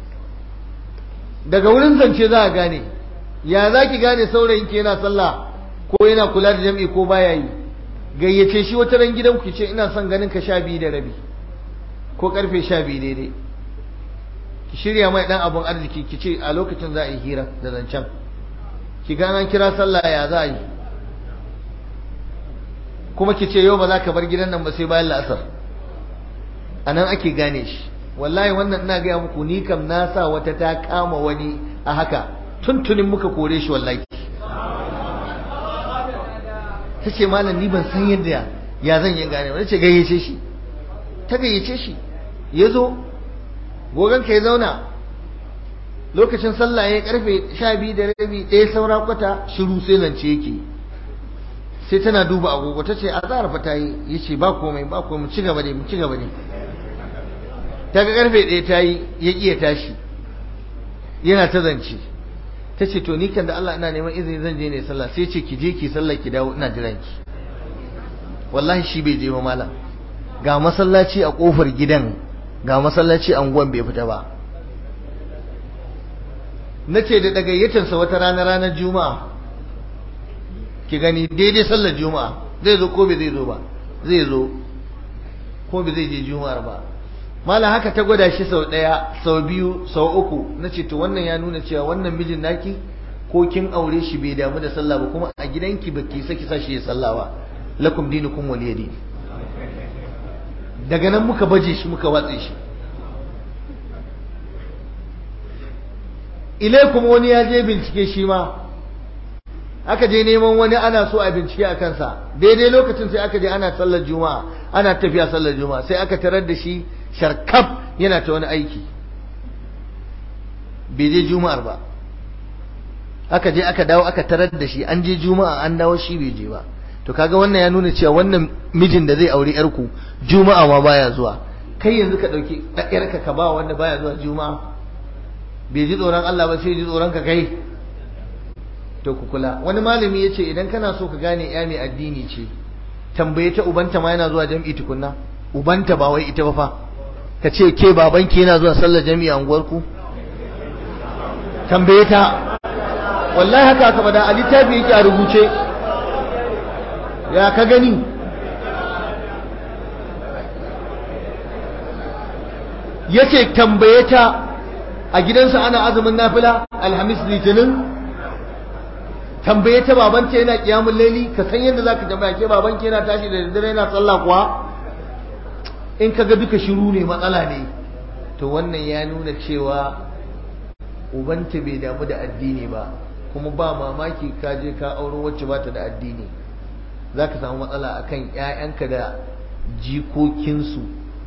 daga wurin zance za a gane ya za ki gane saurayin ki yana sallah ko yana kula da jam'i ko baya yi gayyace shi wata ran gidan ku ce ina son ganin ka sha biyu da rabi ko karfe sha biyu daidai ki shirya mai dan abun arziki ki ce a lokacin za a yi hira da zancen ki gana kira sallah ya za a yi kuma ki ce yau ba za ka bar gidan nan ba sai bayan la'asar a nan ake gane shi wallahi wannan ina gaya muku ni kam na sa wata ta kama wani a haka tuntunin muka kore shi wallahi ta ce malam ni ban san yadda ya zan yi gane wani ce gayyace shi ta gayyace shi ya zo gogon ka ya zauna lokacin sallah ya karfe sha biyu da rabi ɗaya saura kwata shiru sai zance yake sai tana duba agogo ta ce a fa ta yi ya ce ba komai ba komai mu ci gaba ne mu ci gaba ne ta ga karfe ɗaya ta yi ya ƙi ya tashi yana ta zance ta ce to ni kan da Allah ina neman izini zan je ne sallah sai ce ki je ki sallah ki dawo ina jiran ki wallahi shi bai je ba malam ga masallaci a kofar gidan ga masallaci a unguwan bai fita ba na ce da dagayyatarsa wata rana ranar juma'a ki gani daidai sallar juma'a zai zo ko bai zai zo ba zai zo ko bai zai je juma'ar ba malam haka ta gwada shi sau ɗaya sau biyu sau uku na ce to wannan ya nuna cewa wannan mijin naki ko kin aure shi bai damu da sallah ba kuma a gidanki ba ki saki sa shi ya sallah ba lakum dinukum waliya din daga nan muka baje shi muka watse shi ilai kuma wani ya je bincike shi ma aka je neman wani ana so a bincike a kansa daidai lokacin sai aka je ana sallar juma'a ana tafiya sallar juma'a sai aka tarar da shi sharkaf yana ta wani aiki bai je juma'ar ba aka je aka dawo aka tarar da shi an je juma'a an dawo shi bai je ba to kaga wannan ya nuna cewa wannan mijin da zai aure yarku juma'a ma baya zuwa kai yanzu ka dauki yarka ka ba wanda baya zuwa juma'a bai ji tsoron Allah ba sai ji tsoron ka kai to ku kula wani malami yace idan kana so ka gane ya mai addini ce tambaye ta ubanta ma yana zuwa jam'i tukunna ubanta ba wai ita ba fa ka ce ke babanki yana zuwa sallar jami'i a unguwarku tambaye ta wallahi haka aka bada a littafi yake a rubuce ya ka gani yace tambaye ta a gidansa ana azumin nafila alhamis litinin tambaye ta babanta yana kiyamun laili ka san yadda zaka tambaya ke babanki yana tashi da daddare yana sallah kuwa in ka ga duka shiru ne matsala ne to wannan ya nuna cewa ubanta bai damu da addini ba kuma ba mamaki ka je ka auro wacce ba ta da addini za ka samu matsala akan 'ya'yanka da jikokinsu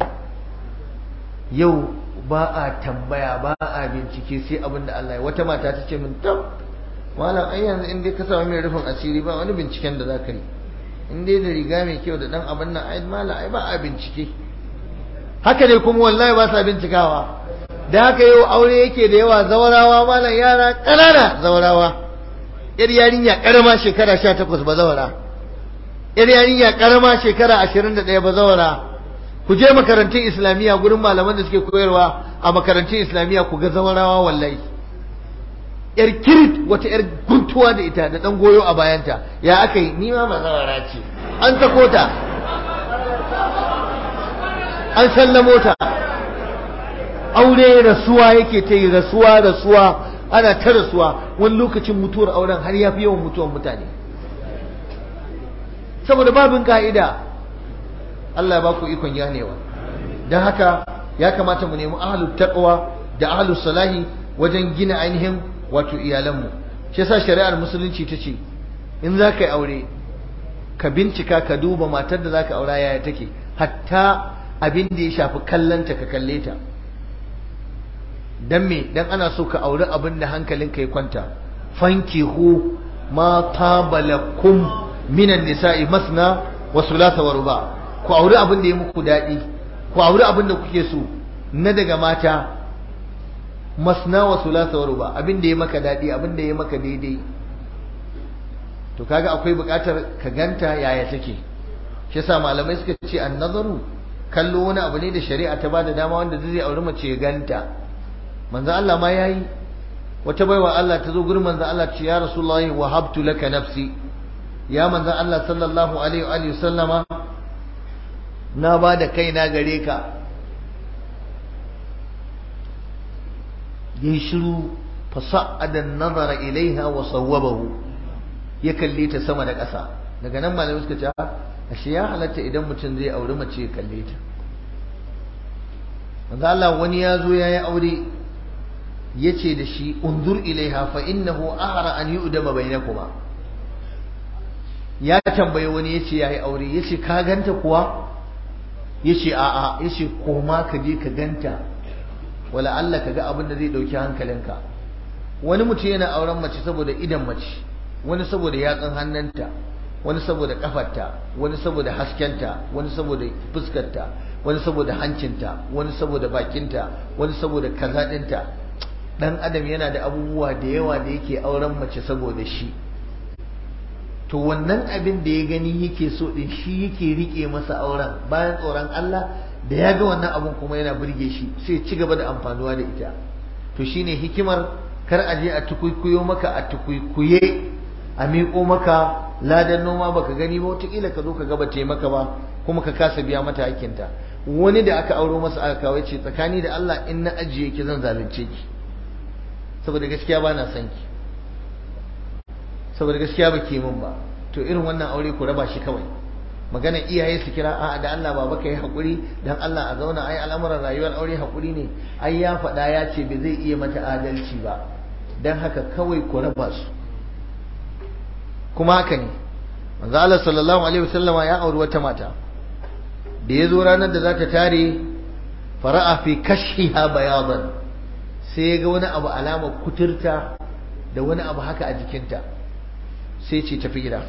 yau ba a tambaya ba a bincike sai abin da Allah ya wata mata ta ce min tab malam ai yanzu in dai ka samu mai rufin asiri ba wani binciken da za ka yi in dai da riga mai kyau da dan abin nan ai malam ai ba a bincike haka ne kuma wallahi ba sa bincikawa da haka yau aure yake da yawa zawarawa malam yara ƙanana zawarawa yar yarinya karama shekara 18 ba zawara yar yarinya karama shekara 21 ba zawara ku je makarantun islamiyya gurin malaman da suke koyarwa a makarantun islamiyya ku ga zawarawa wallahi yar kirit wata yar guntuwa da ita da dan goyo a bayanta ya aka yi ni ma ba zawara ce an sako ta an sallamo ta aure rasuwa yake ta yi rasuwa rasuwa ana ta rasuwa wani lokacin mutuwar auren har ya fi yawan mutuwar mutane saboda babin ka'ida Allah ba ku ikon ganewa don haka ya kamata mu nemi ahlul taqwa da ahlus salahi wajen gina ainihin wato iyalanmu shi yasa shari'ar musulunci ta ce in za ka yi aure ka bincika ka duba matar da za ka aura yaya take hatta abin da ya shafi kallanta ka kalle ta dan me dan ana so ka auri abin da hankalinka ya kwanta fankihu ma tabalakum minan nisa'i masna wa thulatha wa ruba ku auri abin da ya muku dadi ku auri abin da kuke so na daga mata masna wa thulatha wa ruba abin da ya maka dadi abin da ya maka daidai to kaga akwai bukatar ka ganta yaya take shi yasa malamai suka ce an-nazaru kallo wani abu ne da shari'a ta bada dama wanda zai auri mace ya ganta manzo Allah ma yayi wata baiwa Allah ta zo gurin manzo Allah ce ya rasulullahi wahabtu laka nafsi ya manzon Allah sallallahu alaihi wa sallama na ba da kaina gare ka yi shiru fasa'ada nazara ilaiha wa sawwabahu ya kalle ta sama da ƙasa daga nan malamai suka ce ashe ya halatta idan mutum zai auri mace ya kalle ta manzo Allah wani ya zo yayi aure yace da shi undur ilaiha fa innahu ahra an yu'dama bainakuma ya tambaye wani yace yayi aure yace ka ganta kuwa yace a'a yace koma ka je ka ganta wala Allah ka ga abin da zai dauki hankalinka wani mutum yana auren mace saboda idan mace wani saboda yatsun hannunta wani saboda kafarta wani saboda haskenta wani saboda fuskarta wani saboda hancinta wani saboda bakinta wani saboda kaza ɗinta dan adam yana da abubuwa da yawa da yake auren mace saboda shi to wannan abin da ya gani yake so din shi yake rike masa auren bayan tsoron Allah da ya ga wannan abun kuma yana burge shi sai ci gaba da amfanuwa da ita to shine hikimar kar a je a tukuikuyo maka a tukuikuye a miƙo maka ladan noma baka gani ba wataƙila ka zo ka gaba te maka ba kuma ka kasa biya mata hakinta wani da aka auro masa aka kawai ce tsakani da Allah in na ajiye ki zan zalunce ki saboda gaskiya ba na son ki saboda gaskiya ba ke min ba to irin wannan aure ku raba shi kawai magana iyaye su kira a'a da Allah baba ka yi haƙuri dan Allah a zauna ai al'amuran rayuwar aure haƙuri ne ai ya faɗa ya ce bai zai iya mata adalci ba dan haka kawai ku raba su kuma haka ne manzo Allah sallallahu alaihi wasallama ya auri wata mata da ya zo ranar da za ta tare fara'a fi kashiha bayadan sai ya ga wani abu alama kuturta da wani abu haka a jikinta sai ce tafi gida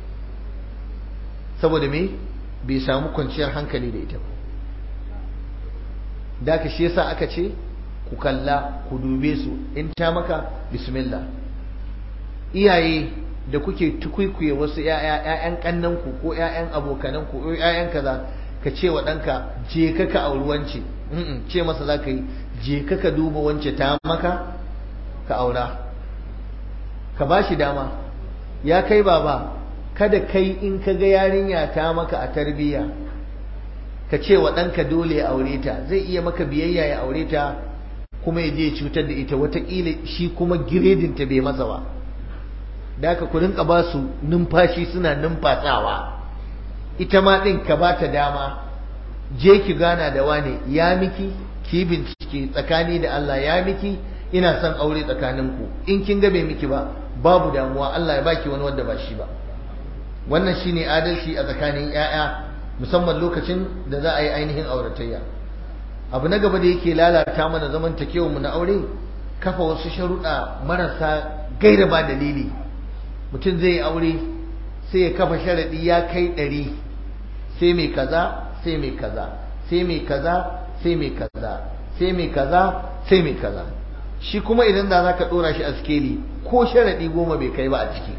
saboda me bai samu kwanciyar hankali da ita ba da ka shi yasa aka ce ku kalla ku dube su in ta maka bismillah iyaye da kuke tukuikuye wasu ‘ya'yan ƙannanku ko ‘ya'yan abokananku ko ‘ya'yan kaza ka ce wa ɗanka je ka ka auri wance ce masa za ka yi je ka ka duba wance ta maka ka aura ka ba shi dama ya kai baba kada kai in ka ga yarinya ta maka a tarbiyya ka ce wa ɗanka dole ya aure ta zai iya maka biyayya ya aure ta kuma ya je cutar da ita watakila shi kuma giredinta bai masa ba da aka ku rinka ba su numfashi suna numfasawa ita ma ɗin ka ba ta dama je ki gana da wane ya miki ki bincike tsakani da Allah ya miki ina son aure tsakaninku in kin ga bai miki ba babu damuwa Allah ya baki wani wanda ba shi ba wannan shine adalci a tsakanin 'ya'ya musamman lokacin da za a yi ainihin auratayya abu na gaba da yake lalata mana zamantakewa mu na aure kafa wasu sharuɗa marasa gaira ba dalili mutum zai yi aure sai ya kafa sharaɗi ya kai ɗari sai mai kaza sai mai kaza sai mai kaza sai mai kaza sai mai kaza sai mai kaza shi kuma idan da za ka ɗora shi a sikeli ko sharaɗi goma bai kai ba a ciki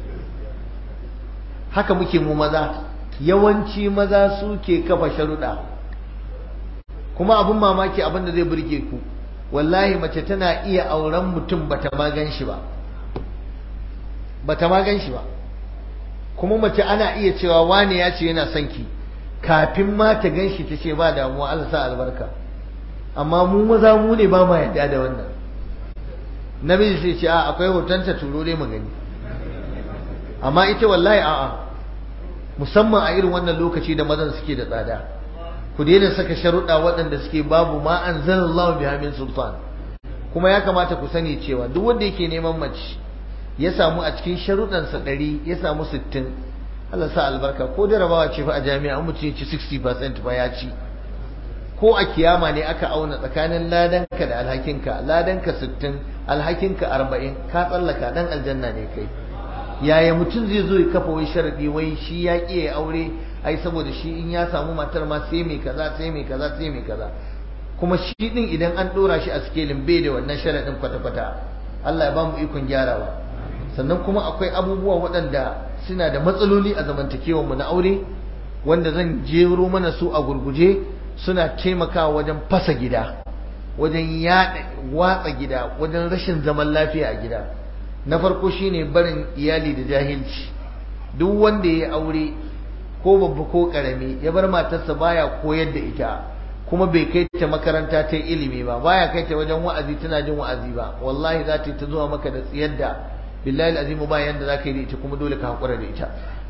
haka muke mu maza yawanci maza suke kafa sharuɗa kuma abin mamaki abin da zai burge ku wallahi mace tana iya auren mutum bata ma gan shi ba bata ma gan shi ba kuma mace ana iya cewa wane ya ce yana son ki kafin ma ta gan shi ta ce ba damuwa Allah sa albarka amma mu maza mu ne ba ma yadda da wannan namiji sai ce a akwai hotonta turo dai mu gani amma ita wallahi a'a musamman a irin wannan lokaci da mazan suke da tsada ku daina saka sharuɗa waɗanda suke babu ma anzalallahu biha min sultan kuma ya kamata ku sani cewa duk wanda yake neman mace ya samu a cikin sharuɗansa ɗari ya samu sittin Allah sa albarka ko jarabawa ce fa a jami'a mutum ya ci 60% ba ya ci ko a kiyama ne aka auna tsakanin ladanka da alhakinka ladanka 60 alhakinka 40 ka tsallaka dan aljanna ne kai yaya mutum zai zo ya kafa wai sharadi wai shi ya ƙi ya aure ai saboda shi in ya samu matar ma sai mai kaza sai mai kaza sai mai kaza kuma shi din idan an dora shi a sikelin bai da wannan sharadin kwata-kwata Allah ya ba mu ikon gyarawa sannan kuma akwai abubuwa waɗanda suna da matsaloli a zamantakewarmu na aure wanda zan jero mana su a gurguje suna taimakawa wajen fasa gida wajen yaɗa watsa gida wajen rashin zaman lafiya a gida na farko shine barin iyali da jahilci duk wanda ya aure ko babba ko karami ya bar matarsa baya koyar da ita kuma bai kai ta makaranta ta ilimi ba baya kai ta wajen wa'azi tana jin wa'azi ba wallahi za ta yi ta zuwa maka da tsiyar da billahi azimu ba yanda za ka yi da ita kuma dole ka haƙura da ita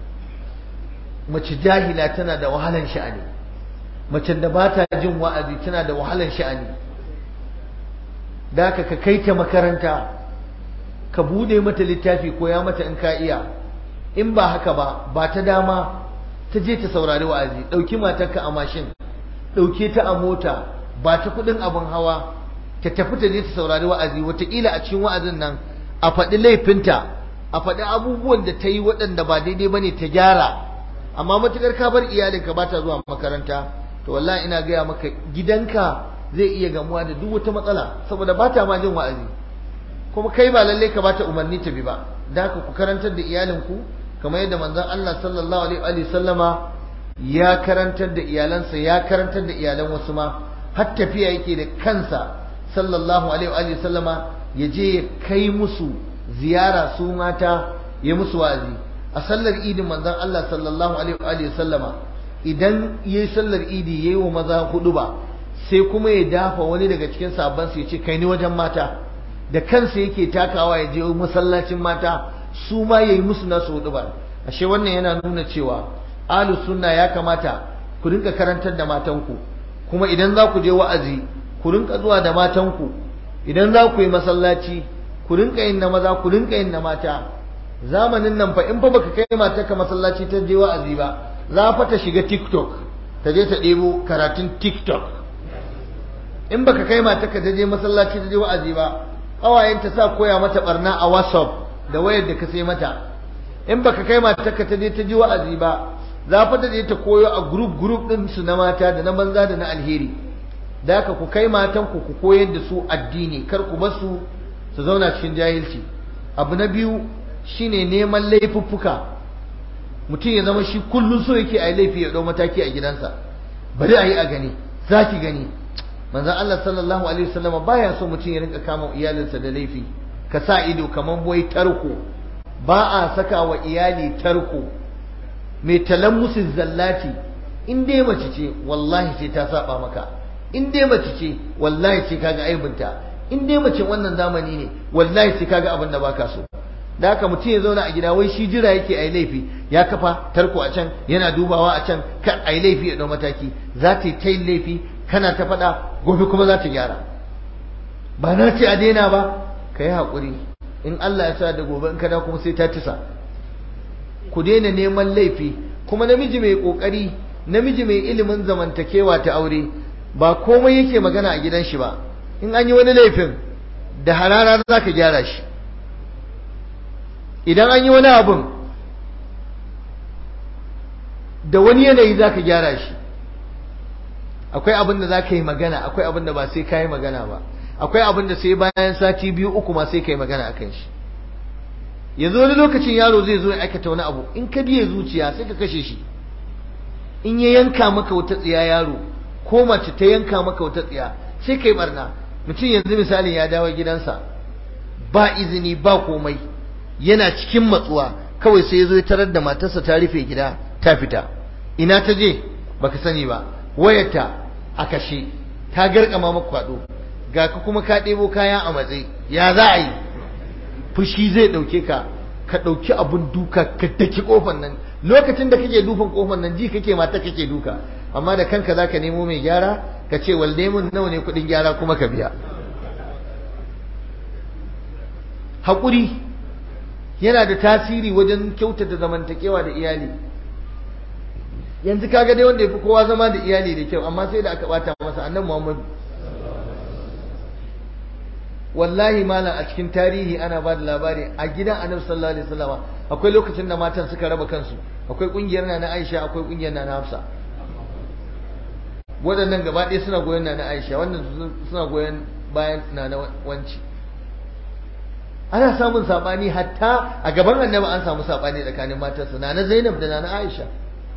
mace jahila tana da wahalan sha'ani mace da ba ta jin wa'azi tana da wahalan sha'ani da haka ka kai ta makaranta ka bude mata littafi koya mata in ka iya in ba haka ba ba ta dama ta je ta saurari wa'azi ɗauki matarka a mashin ɗauke ta a mota ba ta kuɗin abin hawa ta tafi ta je ta saurari wa'azi wataƙila a cikin wa'azin nan a faɗi laifinta a faɗi abubuwan da ta yi waɗanda ba daidai ba ne ta gyara amma matuƙar ka bar iyalinka ba ta zuwa makaranta to wallahi ina gaya maka gidanka zai iya gamuwa da duk wata matsala saboda ba ta ma jin wa'azi kuma kai ba lallai ka bata umarni ta bi ba da haka ku karantar da iyalinku kamar yadda manzon Allah sallallahu alaihi wa sallama ya karantar da iyalansa ya karantar da iyalan wasu ma har tafiya yake da kansa sallallahu alaihi wa sallama ya je ya kai musu ziyara su mata ya musu wa'azi a sallar idin manzon Allah sallallahu alaihi wa sallama idan yayi sallar idi yayi wa maza hudu ba sai kuma ya dafa wani daga cikin sabban su ya ce kai ni wajen mata da kansa yake takawa ya je masallacin mata su ma yayi musu nasu hudu ba ashe wannan yana nuna cewa ahlus sunna ya kamata ku rinka karantar da matanku kuma idan za ku je wa'azi ku rinka zuwa da matanku idan za ku yi masallaci ku rinka yin na maza ku rinka yin na mata zamanin nan fa in fa baka kai matarka masallaci ta je wa'azi ba za fa ta shiga TikTok ta je ta ɗebo karatun TikTok in baka kai matarka ta je masallaci ta je wa'azi ba ƙawayen ta sa koya mata barna a WhatsApp da wayar da ka sai mata in baka kai matarka ta je ta je wa'azi ba za fa ta je ta koyo a group group din su na mata da na banza da na alheri da haka ku kai matan ku ku koyar da su addini kar ku bar su su zauna cikin jahilci abu na biyu shine neman laifuffuka mutum ya zama shi kullum so yake a yi laifi ya ɗau mataki a gidansa bari a yi a gani za ki gani manzan Allah sallallahu alaihi wasallam baya so mutum ya rinka kama iyalinsa da laifi ka sa ido kamar wai tarko ba a saka wa iyali tarko mai talammusin zallati in dai mace ce wallahi sai ta saba maka in dai mace ce wallahi sai kaga aibinta in dai mace wannan zamani ne wallahi sai kaga abin da baka so da haka mutum ya zauna a gida wai shi jira yake ai laifi ya kafa tarko a can yana dubawa a can kan ai laifi ya dau mataki za ta yi ta yin laifi kana ta faɗa gobe kuma za ta gyara ba na ce a daina ba ka yi haƙuri in Allah ya sa da gobe in kada kuma sai ta tisa ku daina neman laifi kuma namiji mai ƙoƙari namiji mai ilimin zamantakewa ta aure ba komai yake magana a gidan shi ba in an yi wani laifin da harara za ka gyara shi idan an yi wani abin da wani yanayi za ka gyara shi akwai abin da za ka yi magana akwai abin da ba sai ka yi magana ba akwai abin da sai bayan sati biyu uku ma sai ka yi magana a kan shi yanzu wani lokacin yaro zai zo ya aikata wani abu in ka biye zuciya sai ka kashe shi in ya yanka maka wata tsiya yaro ko mace ta yanka maka wata tsiya sai ka yi barna mutum yanzu misalin ya dawo gidansa ba izini ba komai yana cikin matsuwa kawai sai ya zo ya tarar da matarsa ta rufe gida ta fita ina ta je baka sani ba wayarta a kashe ta garkama maka kwado ga ka kuma ka ɗebo kaya a matsayi ya za a yi fushi zai ɗauke ka ka ɗauki abun duka ka daki kofar nan lokacin da kake dufan kofar nan ji kake mata kake duka amma da kanka za ka nemo mai gyara ka ce walde mun nawa ne kuɗin gyara kuma ka biya haƙuri yana da tasiri wajen kyautata zamantakewa da iyali yanzu kaga dai wanda ya fi kowa zama da iyali da kyau amma sai da aka bata masa annan muhammadu wallahi malam a cikin tarihi ana ba da labari a gidan annabi sallallahu alaihi wasallam akwai lokacin da matan suka raba kansu akwai kungiyar na na Aisha akwai kungiyar na na Hafsa waɗannan gaba ɗaya suna goyon na na Aisha wannan suna goyon bayan na na wanci ana samun sabani hatta a gaban annabi an samu sabani tsakanin matarsa na na Zainab da na na Aisha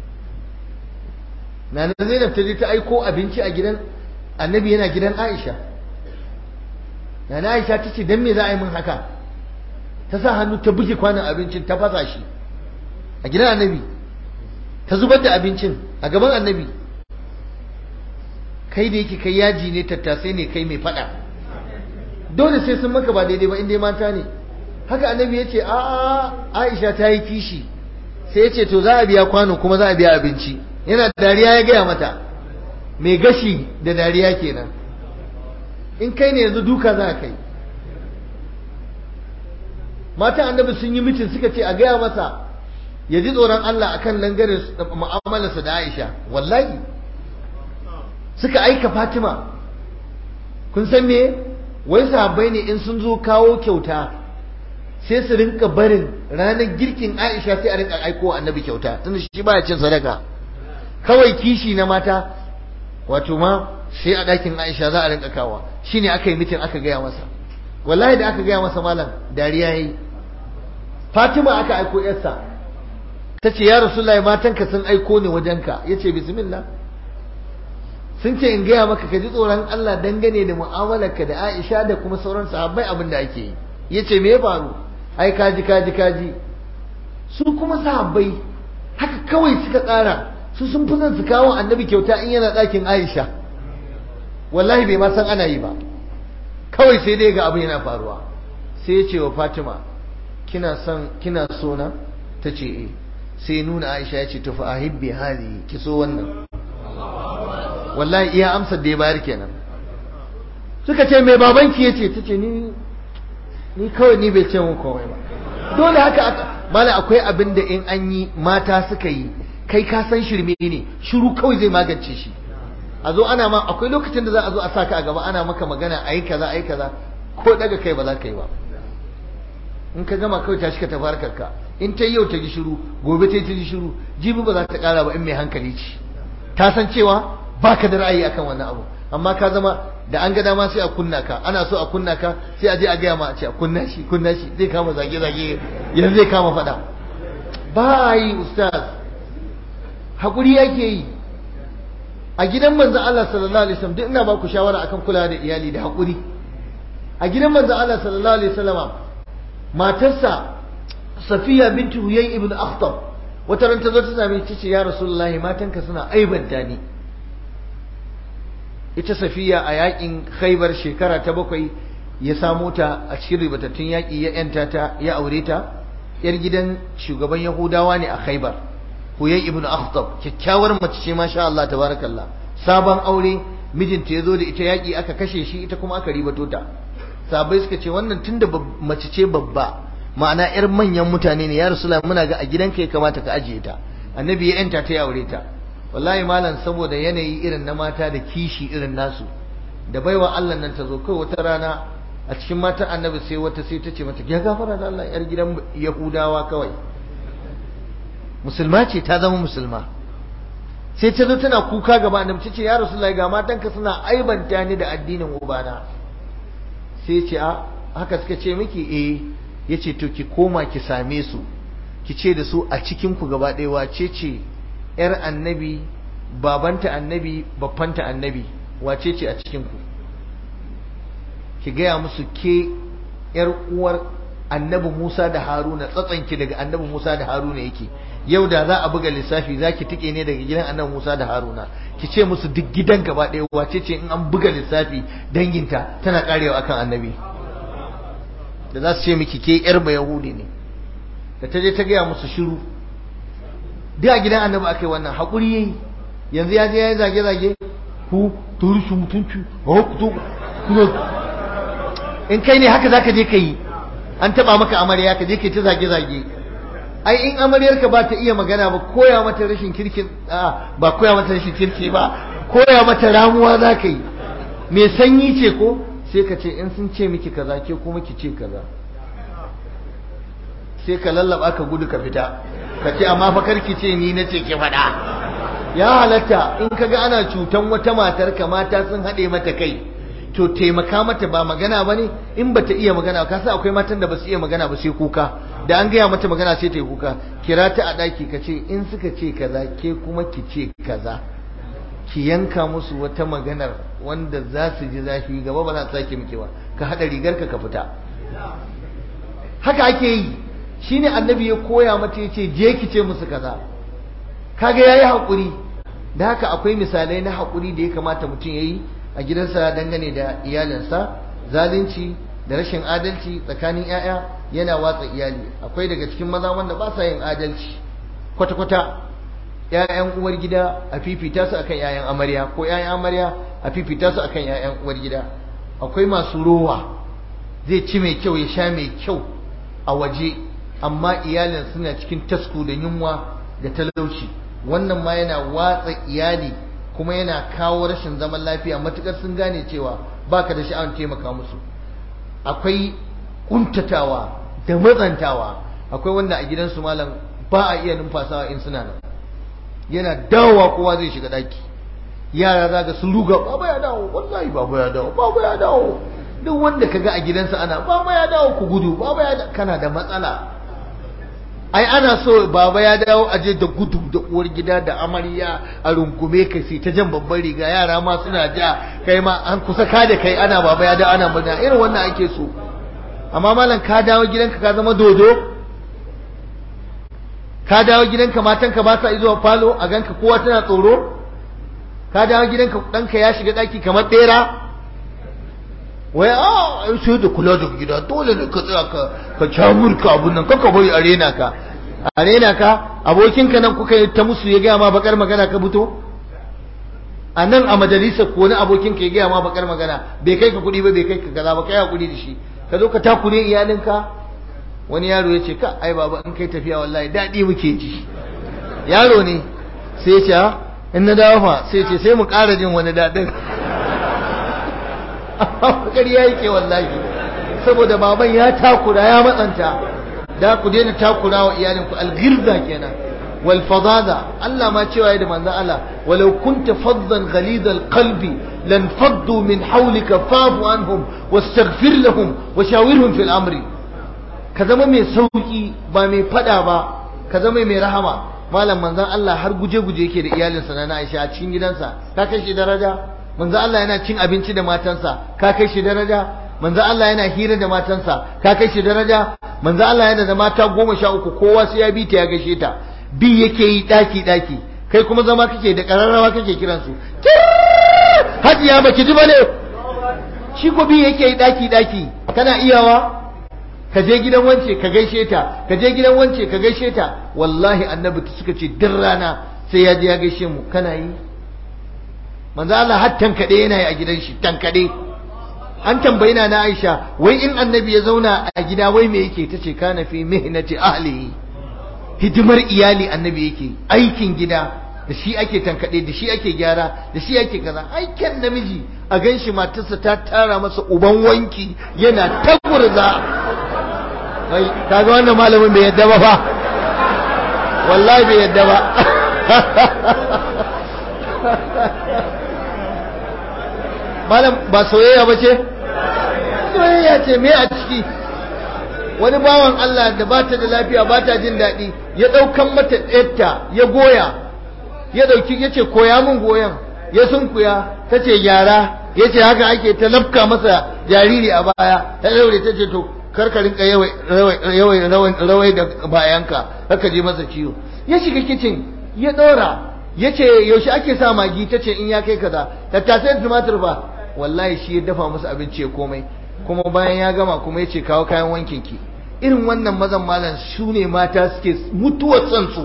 na na Zainab ta je ta aiko abinci a gidan annabi yana gidan Aisha na na Aisha ta ce dan me za a yi min haka ta sa hannu ta buge kwanan abincin ta fasa shi a gidan annabi ta zubar da abincin a gaban annabi kai da yake kai yaji ne tattasai ne kai mai fada dole sai sun maka ba daidai ba inda mata ne haka annabi ya ce a aisha ta yi kishi sai ya ce to za a biya kwano kuma za a biya abinci yana dariya ya gaya mata mai gashi da dariya kenan in kai ne yanzu duka za a kai mata annabi sun yi mitin suka ce a gaya masa ya ji tsoron Allah akan langare mu'amalarsa da Aisha wallahi suka aika Fatima kun san me wai sahabbai ne in sun zo kawo kyauta sai su rinka barin ranar girkin Aisha sai a rinka aiko annabi kyauta tunda shi baya cin sadaka kawai kishi na mata wato ma sai a ɗakin Aisha za a rinka kawo shine aka yi mitin aka gaya masa wallahi da aka gaya masa malam dariya yayi Fatima aka aiko yarsa ta ce ya Rasulullahi matanka sun aiko ni wajenka ya ce bismillah sun ce in gaya maka ka ji tsoron Allah dangane da mu'amalarka da Aisha da kuma sauran sahabbai abin da ake yi ya ce me ya faru ai kaji kaji kaji su kuma sahabbai haka kawai suka tsara su sun fi son su kawo annabi kyauta in yana ɗakin Aisha wallahi bai ma san ana yi ba kawai sai dai ga abin yana faruwa sai ya ce wa Fatima kina son kina so na ta ce eh sai nuna Aisha ya ce tufa ahibbi hadi ki so wannan wallahi iya amsar da ya bayar kenan suka ce mai babanki yace tace ni ni kawai ni bai ce mun komai ba dole haka aka mala akwai abin da in an yi mata suka yi kai ka san shirme ne shiru kawai zai magance shi a zo ana ma akwai lokacin da za a zo a saka a gaba ana maka magana ayi kaza ayi kaza ko daga kai ba za ka yi ba in ka gama kawai tashi ka tafi harkarka in ta yau ta ji shiru gobe ta ji shiru jibi ba za ta kara ba in mai hankali ce ta san cewa baka da ra'ayi akan wannan abu amma ka zama da an ga dama sai a kunna ka ana so a kunna ka sai a je a gaya ma a ce a kunna shi kunna shi zai kama zage zage yanzu zai kama faɗa ba yi ustaz hakuri yake yi a gidan manzon Allah sallallahu alaihi wasallam duk ina ba ku shawara akan kula da iyali da hakuri a gidan manzon Allah sallallahu alaihi wasallama matarsa Safiya bintu Huyay ibn Akhtab wata ran ta zo ta same ta ce ya Rasulullahi matanka suna aibanta ni ita Safiya a yakin Khaibar shekara ta bakwai ya samo ta a cikin ribatattun yaki ya yanta ta ya aure ta yar gidan shugaban Yahudawa ne a Khaibar Huyay ibn Akhtab kyakkyawar mace ce masha Allah tabarakallah sabon aure mijinta ya zo da ita yaki aka kashe shi ita kuma aka ribato ta sabai suka ce wannan tunda mace ce babba ma'ana yar manyan mutane ne ya rasula muna ga a gidanka ya kamata ka ajiye ta annabi ya yanta ta ya aure ta wallahi malam saboda yanayi irin na mata da kishi irin nasu da baiwa Allah nan ta zo kai wata rana a cikin matan annabi sai wata sai ta ce mata ya gafara da Allah yar gidan yahudawa kawai musulma ce ta zama musulma sai ta zo tana kuka gaba annabi ta ce ya rasulullahi ga matanka suna aibanta ni da addinin ubana sai ce a haka suka ce miki eh yace to ki koma ki same su ki ce da su a cikin ku gaba ɗaya wace ce yar annabi babanta annabi babbanta annabi wace ce a cikin ku ki gaya musu ke yar uwar annabi Musa da Haruna tsatsanki daga annabi Musa da Haruna yake yau da za a buga lissafi za ki tike ne daga gidan annabi Musa da Haruna ki ce musu duk gidan gaba ɗaya wace ce in an buga lissafi danginta tana karewa akan annabi da za su ce miki ke yar ba yahudi ne da ta je ta gaya musu shiru duk a gidan annabi aka yi wannan haƙuri yayi yanzu ya je ya yi zage-zage ku turi su mutunci a ku to in kai ne haka zaka je ka yi an taba maka amarya ka je ka ta zage-zage ai in amaryarka ba ta iya magana ba koya mata rashin kirkin ba koya mata rashin kirki ba koya mata ramuwa za ka yi mai sanyi ce ko sai ka ce in sun ce miki kaza ke kuma ki ce kaza sai ka lallaba ka gudu ka fita ka ce amma fa karki ce ni na ce ki faɗa ya halatta in kaga ana cutan wata matar ka mata sun haɗe mata kai to taimaka mata ba magana ba ne in ba ta iya magana ka sa akwai matan da ba su iya magana ba sai kuka da an gaya mata magana sai ta yi kuka kira ta a ɗaki ka ce in suka ce kaza ke kuma ki ce kaza ki yanka musu wata maganar wanda za su ji zafi gaba ba za su sake miki ba ka haɗa rigar ka ka fita haka ake yi shine annabi ya koya mata yace je ki ce musu kaza kaga yayi hakuri da haka akwai misalai na hakuri da ya kamata mutum yayi a gidansa dangane da iyalinsa zalunci da rashin adalci tsakanin 'ya'ya yana watsa iyali akwai daga cikin maza wanda ba sa yin adalci kwata-kwata 'ya'yan uwar gida a fifita su akan 'ya'yan amarya ko 'ya'yan amarya a fifita su akan 'ya'yan uwar gida akwai masu rowa zai ci mai kyau ya sha mai kyau a waje amma iyalin suna cikin tasku da yunwa da talauci wannan ma yana watsa iyali kuma yana kawo rashin zaman lafiya matukar sun gane cewa baka da sha'awar taimaka musu akwai kuntatawa da matsantawa akwai wanda a gidansu malam ba a iya numfasawa in suna nan yana dawowa kowa zai shiga daki yara za ga sun ruga baba ya dawo wallahi baba ya dawo baba ya dawo duk wanda kaga a gidansa ana baba ya dawo ku gudu baba ya kana da matsala ai ana so baba ya dawo aje da gudu da uwar gida da amarya a rungume ka sai ta jan babban riga yara ma suna ja kai ma an kusa ka da kai ana baba ya dawo ana murna irin wannan ake so amma malam ka dawo gidanka ka zama dodo ka dawo gidanka matanka ba sa izuwa falo a ganka kowa tana tsoro ka dawo gidanka ɗanka ya shiga ɗaki kamar ɗera wai a sai da kula da gida dole ne ka tsaya ka ka camurka abun nan kaka bari arena ka arena ka abokinka nan kuka yi ta musu ya gaya ma bakar magana ka fito a nan a majalisa ko wani abokinka ya gaya ma bakar magana bai kai ka kuɗi ba bai kai ka kaza ba kai hakuri da shi ka zo ka takure iyalinka wani yaro ya ce ka ai baba in kai tafiya wallahi daɗi muke ji yaro ne sai ya ce in na dawo fa sai ce sai mu ƙara jin wani daɗin ƙarya yake wallahi saboda baban ya takura ya matsanta da ku daina takura wa iyalinku algirza kenan wal fadada Allah ma cewa da manzon Allah walau kunta faddan ghalidal qalbi lan faddu min hawlika fa'fu anhum wastaghfir lahum wa shawirhum fil amri ka zama mai sauki ba mai fada ba ka zama mai rahama malam manzon Allah har guje-guje yake da iyalinsa na Aisha a cikin gidansa ka kai shi daraja manzon Allah yana cin abinci da matansa ka kai shi daraja manzon Allah yana hira da matansa ka kai shi daraja manzon Allah yana da mata goma sha uku kowa sai ya bi ta ya gaishe ta bi yake yi daki daki kai kuma zama kake da kararrawa kake kiransu hajiya baki ji bane shi ko bi yake yi daki daki kana iyawa ka je gidan wance ka gaishe ta ka je gidan wance ka gaishe ta wallahi annabi suka ce duk rana sai ya je ya gaishe mu kana yi manzo Allah har tankade yana yi a gidan shi tankade an tambayi na Aisha wai in annabi ya zauna a gida wai me yake tace kana fi mihnati ahlihi hidimar iyali annabi yake aikin gida da shi ake tankade da shi ake gyara da shi ake kaza aikin namiji a ganshi matarsa ta tara masa uban wanki yana tagurza wai kaga wannan malamin bai yadda ba fa wallahi bai yadda ba malam ba soyayya ba ce soyayya ce me a ciki wani bawan Allah da ba ta da lafiya ba ta jin daɗi ya ɗaukan mata ɗayarta ya goya ya ɗauki ya ce koya min goyon ya sunkuya ta ce gyara ya ce haka ake ta lafka masa jariri a baya ta ɗaure ta ce to karka rinka yawai rawai da bayanka haka je masa ciwo ya shiga kicin ya ɗora ya ce yaushe ake sa magi ta ce in ya kai kaza tattasai tumatir ba wallahi shi ya dafa masa abinci ya komai kuma bayan ya gama kuma ya ce kawo kayan wankin ki irin wannan mazan malam su ne mata suke mutuwar son su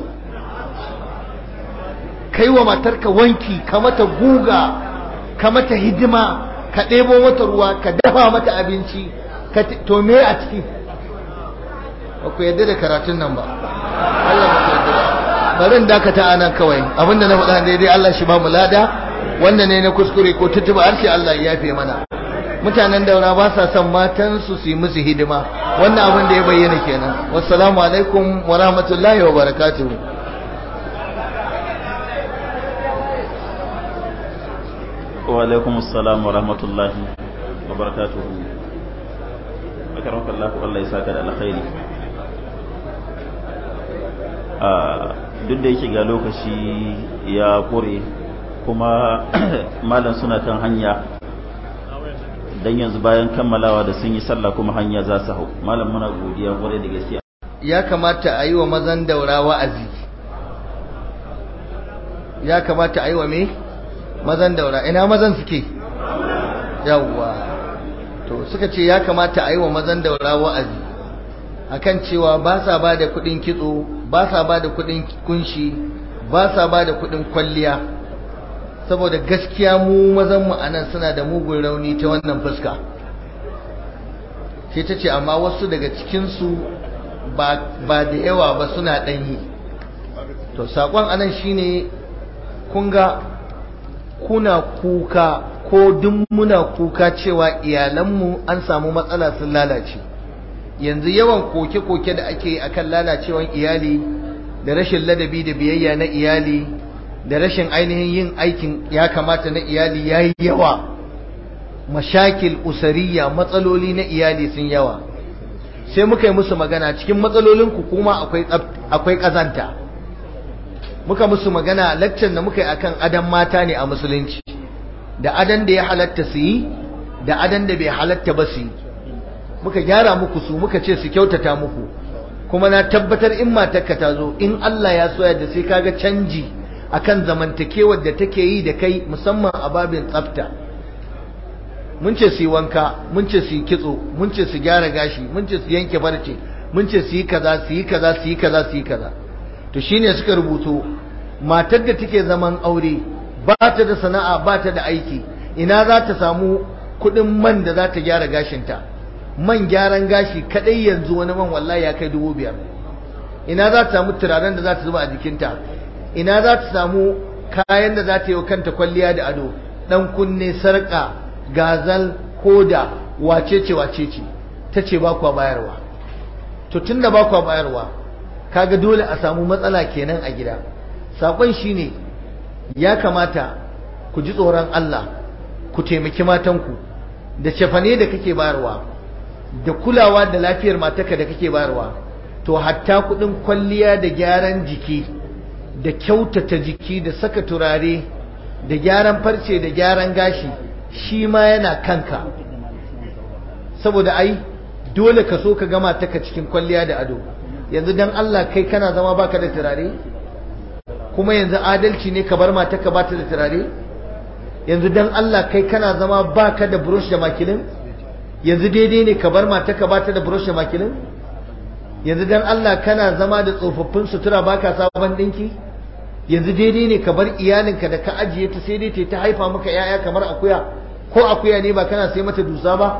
kai wa matarka wanki ka mata guga ka mata hidima ka ɗebo mata ruwa ka dafa mata abinci to me a ciki ba ku yadda da karatun nan ba Allah ba ku yadda ba bari in dakata anan kawai abinda na faɗa daidai Allah shi ba mu lada wanda ne na kuskure ko tutuba harshe Allah ya yafe mana mutanen daura ba sa son matan su su yi musu hidima wannan abin da ya bayyana kenan wassalamu alaikum wa rahmatullahi wa barakatuh wa alaikum assalam wa rahmatullahi wa barakatuh akarwaka Allah Allah ya saka da alkhairi duk da yake ga lokaci ya kore kuma malam suna kan hanya dan yanzu bayan kammalawa da sun yi sallah kuma hanya za su hau malam muna godiya kwarai da gaske ya kamata a yi wa mazan daura wa'azi ya kamata a yi wa me mazan daura ina mazan suke yawwa to suka ce ya kamata a yi wa mazan daura wa'azi akan cewa ba sa ba da kudin kitso ba sa ba da kudin kunshi ba sa ba da kudin kwalliya saboda gaskiya mu mazan mu anan suna da mugun rauni ta wannan fuska sai ta ce amma wasu daga cikinsu ba da yawa ba suna ɗanyi to saƙon anan shine kun ga kuna kuka ko duk muna kuka cewa iyalanmu an samu matsala sun lalace yanzu yawan koke-koke da ake akan lalacewan iyali da rashin ladabi da biyayya na iyali da rashin ainihin yin aikin ya kamata na iyali ya yi yawa mashakil usariya matsaloli na iyali sun yawa sai muka yi musu magana cikin matsalolinku kuma akwai ƙazanta muka musu magana lakcin da muka yi akan adan mata ne a musulunci da adan da ya halatta su yi da adan da bai halatta ba su yi muka gyara muku su muka ce su kyautata muku kuma na tabbatar in matarka ta zo in Allah ya soya da sai kaga canji akan zamantakewar da take yi da kai musamman a babin tsafta mun ce su yi wanka mun ce su yi kitso mun ce su gyara gashi mun ce su yanke farce mun ce su yi kaza su yi kaza su yi kaza su yi kaza to shine suka rubuto matar da take zaman aure ba ta da sana'a ba ta da aiki ina za ta samu kuɗin man da za ta gyara gashinta man gyaran gashi kadai yanzu wani man wallahi ya kai dubu biyar ina za ta samu turaren da za ta zuba a jikinta ina za ta samu kayan da za ta yi wa kanta kwalliya da ado dan kunne sarƙa gazal koda wacece wacece ta ce ba kwa bayarwa to tunda ba kwa bayarwa kaga dole a samu matsala kenan a gida sakon shine ya kamata ku ji tsoron Allah ku taimaki matanku da cefane da kake bayarwa da kulawa da lafiyar matarka da kake bayarwa to hatta kudin kwalliya da gyaran jiki da kyautata jiki da saka turare da gyaran farce da gyaran gashi shi ma yana kanka saboda ai dole ka so ka gama taka cikin kwalliya da ado yanzu dan Allah kai kana zama baka da turare kuma yanzu adalci ne ka bar matarka ba ta da turare yanzu dan Allah kai kana zama baka da brush da makilin yanzu daidai ne ka bar matarka ba ta da brush da makilin yanzu dan Allah kana zama da tsofaffin sutura baka sabon dinki yanzu daidai ne ka bar iyalinka da ka ajiye ta sai dai ta haifa maka yaya kamar akuya ko akuya ne ba kana sai mata dusa ba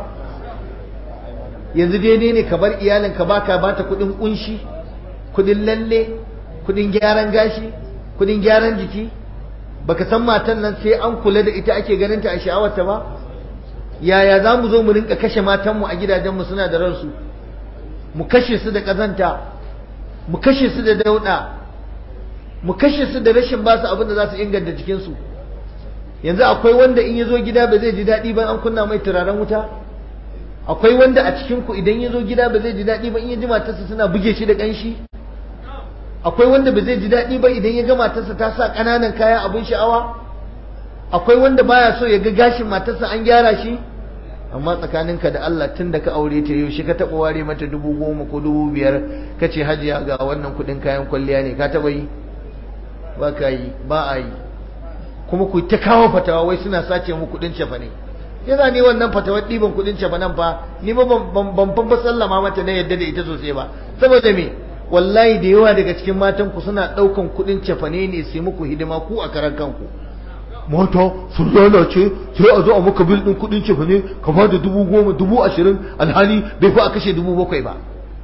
yanzu daidai ne ka bar iyalinka baka bata kudin kunshi kudin lalle kudin gyaran gashi kudin gyaran jiki baka san matan nan sai an kula da ita ake ganin ta a sha'awarta ba yaya za mu zo mu rinka kashe matanmu a gidajenmu suna da ransu mu kashe su da ƙazanta mu kashe su da dauɗa mu kashe su da rashin ba su abin da za su inganta jikinsu yanzu akwai wanda in ya zo gida ba zai ji daɗi ba an kunna mai turaren wuta akwai wanda a cikinku idan ya zo gida ba zai ji daɗi ba in ya ji matarsa suna buge shi da ƙanshi akwai wanda ba zai ji daɗi ba idan ya ga matarsa ta sa ƙananan kaya abin sha'awa akwai wanda baya so ya ga gashin matarsa an gyara shi amma tsakaninka da Allah tun da ka aure ta yaushe ka taɓa ware mata dubu goma ko dubu biyar ka ce hajiya ga wannan kuɗin kayan kwalliya ne ka taɓa yi ba ka yi ba a yi kuma ku ta kawo fatawa wai suna sace mu kuɗin cefa ne yana ne wannan fatawar ɗiban kuɗin cefa nan fa ni ba ban ban ba sallama mata na yadda da ita sosai ba saboda me wallahi da yawa daga cikin matan ku suna ɗaukan kuɗin cefane ne su muku hidima ku a karan kanku mata sun lalace sai a zo a maka bil ɗin kuɗin cefane ka ba da dubu goma dubu ashirin alhali bai fi a kashe dubu bakwai ba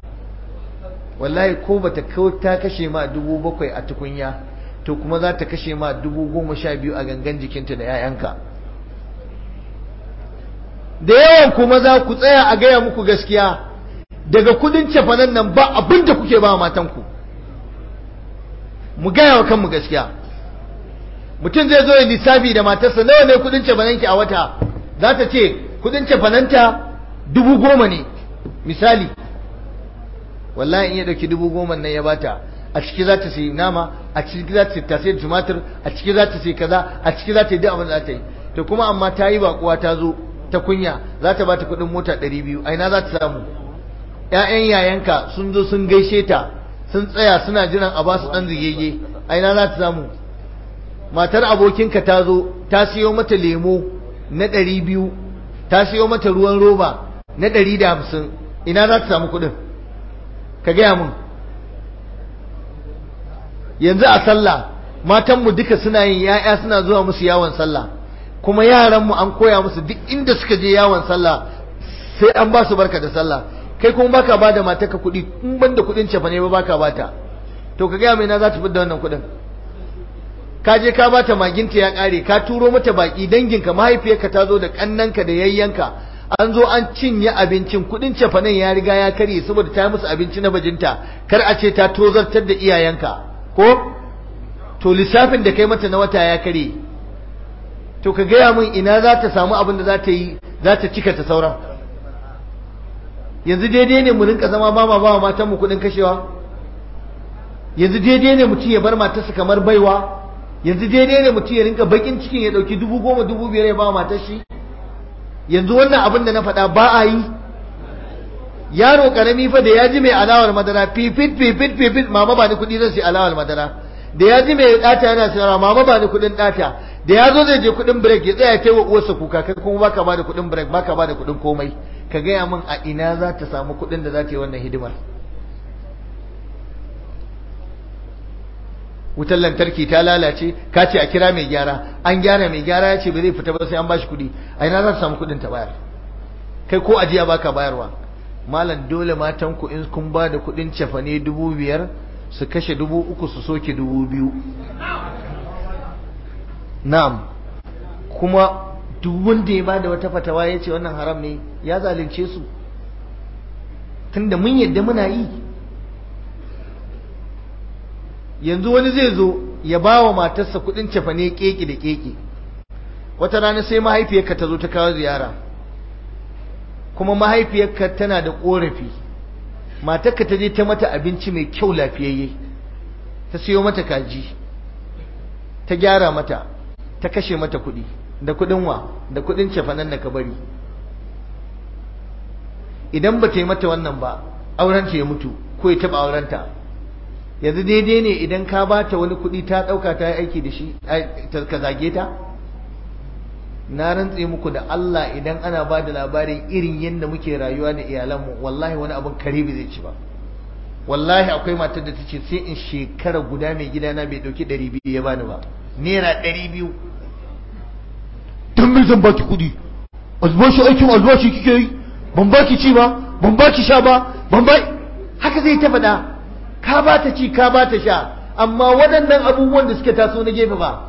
wallahi ko bata ta kashe ma dubu bakwai a tukunya to kuma za ta kashe ma dubu goma sha biyu a gangan jikinta da 'ya'yanka da yawan kuma za ku tsaya a gaya muku gaskiya daga kudin cefanen nan ba abin da kuke ba matanku mu gaya wa kanmu gaskiya mutum zai zo ya lissafi da matarsa nawa ne kudin cefanenki a wata za ta ce kudin cefanenta dubu goma ne misali wallahi in ya dauki dubu goma nan ya bata a ciki za ta sayi nama a ciki za ta sayi tasiri tumatir a ciki za ta sayi kaza a ciki za ta yi duk abin da za ta yi to kuma amma ta yi bakuwa ta zo ta kunya za ta bata kuɗin mota ɗari biyu a ina za ta samu 'ya'yan yayanka sun zo sun gaishe ta sun tsaya suna jiran a basu ɗan zigege a ina za ta samu matar abokinka ta zo ta siyo mata lemo na ɗari biyu ta siyo mata ruwan roba na ɗari da hamsin ina za ta samu kuɗin ka gaya mun yanzu a sallah matanmu duka suna yin ya'ya suna zuwa musu yawon sallah kuma yaranmu an koya musu duk inda suka je yawon sallah sai an ba su barka da sallah kai kuma baka ba da matarka kuɗi in ban da kuɗin cefa ne ba baka bata to ka gaya mai na za ta da wannan kuɗin ka je ka bata maginta ya ƙare ka turo mata baki danginka mahaifiyarka ta zo da ƙannanka da yayyanka an zo an cinye abincin kuɗin cefanen ya riga ya karye saboda ta yi musu abinci na bajinta kar a ce ta tozartar da iyayenka ko to lissafin da kai mata na wata ya karye to ka gaya min ina za ta samu abin da za ta yi za ta cika ta sauran yanzu daidai ne mu rinka zama ba ma ba matan mu kudin kashewa yanzu daidai ne mutum ya bar matarsa kamar baiwa yanzu daidai ne mutum ya rinka bakin cikin ya dauki dubu goma dubu biyar ya ba matar shi yanzu wannan abin da na faɗa ba a yi yaro karami fa da ya ji mai alawar madara fifit fifit fifit mama ba ni kuɗi zan sai alawar madara da ya ji mai ɗata yana sayarwa mama ba ni kuɗin ɗata da ya zo zai je kuɗin break ya tsaya kai wa uwarsa kuka kai kuma baka ba da kuɗin break baka ba da kuɗin komai ka gaya min a ina za ta samu kuɗin da za ta yi wannan hidimar wutar lantarki ta lalace ka ce a kira mai gyara an gyara mai gyara ya ce ba zai fita ba sai an bashi kuɗi a ina za ta samu kuɗin ta bayar kai ko ajiya baka bayarwa malam dole matan ku in kun ba da kuɗin cefane dubu biyar su kashe dubu uku su soke dubu biyu na'am kuma duk wanda ya bada wata fatawa ya ce wannan haram ne ya zalunce su tunda mun yadda muna yi yanzu wani zai zo ya ba wa matarsa kudin cefane keke da keke wata rana sai mahaifiyarka ta zo ta kawo ziyara kuma mahaifiyarka tana da korafi matarka ta je ta mata abinci mai kyau lafiyayye ta siyo mata kaji ta gyara mata ta kashe mata kuɗi da kuɗin wa da kuɗin cefanen da ka bari idan ba ta yi mata wannan ba aurenta ya mutu ko ya taɓa aurenta yanzu daidai ne idan ka ba ta wani kuɗi ta ɗauka ta yi aiki da shi ka zage ta na rantse muku da Allah idan ana ba da labarin irin yadda muke rayuwa da iyalanmu wallahi wani abin kare bai zai ci ba wallahi akwai matar da ta ce sai in shekara guda mai gidana bai ɗauki ɗari biyu ya bani ba naira ɗari biyu don me zan baki kuɗi albashi aikin albashi kike yi ban baki ci ba ban baki sha ba ban ba haka zai ta faɗa ka ba ta ci ka ba ta sha amma waɗannan abubuwan da suka taso na gefe ba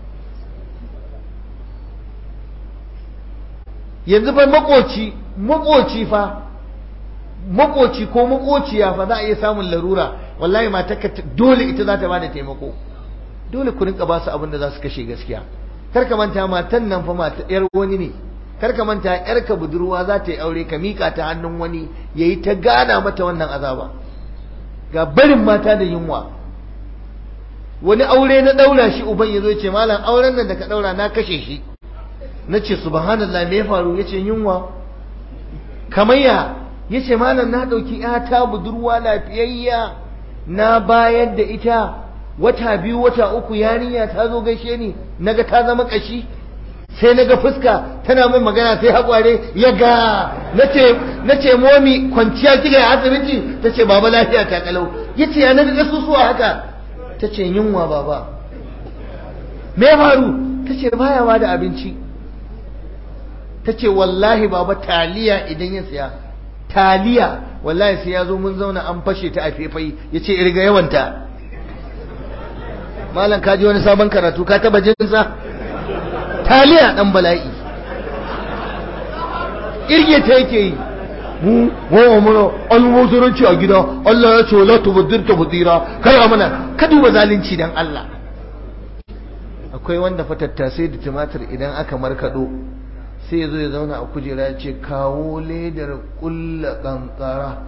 yanzu fa makoci makoci fa makoci ko makociya fa za a iya samun larura wallahi matarka dole ita za ta bada taimako dole ku rinka ba su abin da za su kashe gaskiya kar ka manta matan nan fa mata yar wani ne kar ka manta yar ka budurwa za ta yi aure ka mika ta hannun wani yayi ta gana mata wannan azaba ga barin mata da yunwa wani aure na daura shi uban yazo ya ce malam auren nan da ka daura na kashe shi na ce subhanallah me ya faru ya ce yunwa kamayya ya ce malam na ɗauki ‘yata budurwa lafiyayya na bayar da ita wata biyu wata uku yarinya ta zo gaishe ni naga ta zama ƙashi sai naga fuska tana min magana sai haƙware ya ga na ce momi kwanciya kika a asibiti ta ce baba lafiya ta kalau ya ce ya naga ƙasusuwa haka ta ce yunwa baba me faru ta ce baya da abinci ta ce wallahi baba taliya idan ya siya taliya wallahi sai ya zo mun zauna an fashe ta a fefai ya ce irga yawanta malam kaji wani sabon karatu ka taba jinsa taliya dan bala'i irge ta yake yi mu wa mana almuzuranci a gida Allah ya ce la tubdir tabdira kar amana ka duba zalunci dan Allah akwai wanda fa tattasai da tumatir idan aka markado sai ya zo ya zauna a kujera ya ce kawo ledar kulla kankara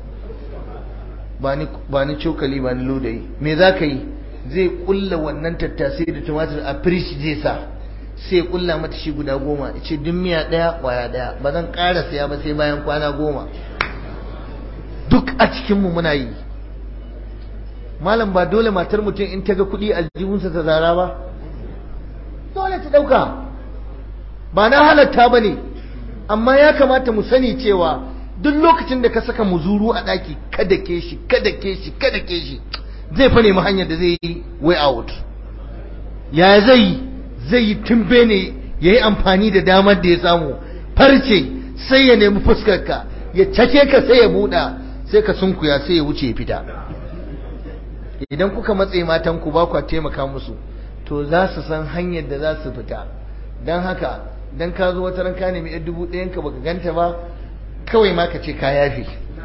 ba ni cokali ba ni lodayi me za ka yi zai kulla wannan tattasai da tumatir a firish zai sa sai ya kulla mata shi guda goma ya ce duk miya ɗaya ƙwaya ɗaya ba zan ƙara siya ba sai bayan kwana goma a cikinmu muna yi malam ba dole matar mutum in ta ga kuɗi aljihunsa ta zara ba dole ta ɗauka ba na halatta ba ne amma ya kamata mu sani cewa duk lokacin da ka saka muzuru a ɗaki kada ke shi kada ke shi kada ke shi zai fa nemi hanyar da zai yi way out ya zai zai yi tumbe ne ya yi amfani da damar da ya samu farce sai ya nemi fuskarka ya cake ka sai ya buɗa sai ka sunkuya sai ya wuce ya fita idan kuka matse matanku ba kwa taimaka musu to za su san hanyar da za su fita don haka don ka zo wata ranka nemi yan dubu ɗayanka baka ganta ba kawai ma ka ce ka yafe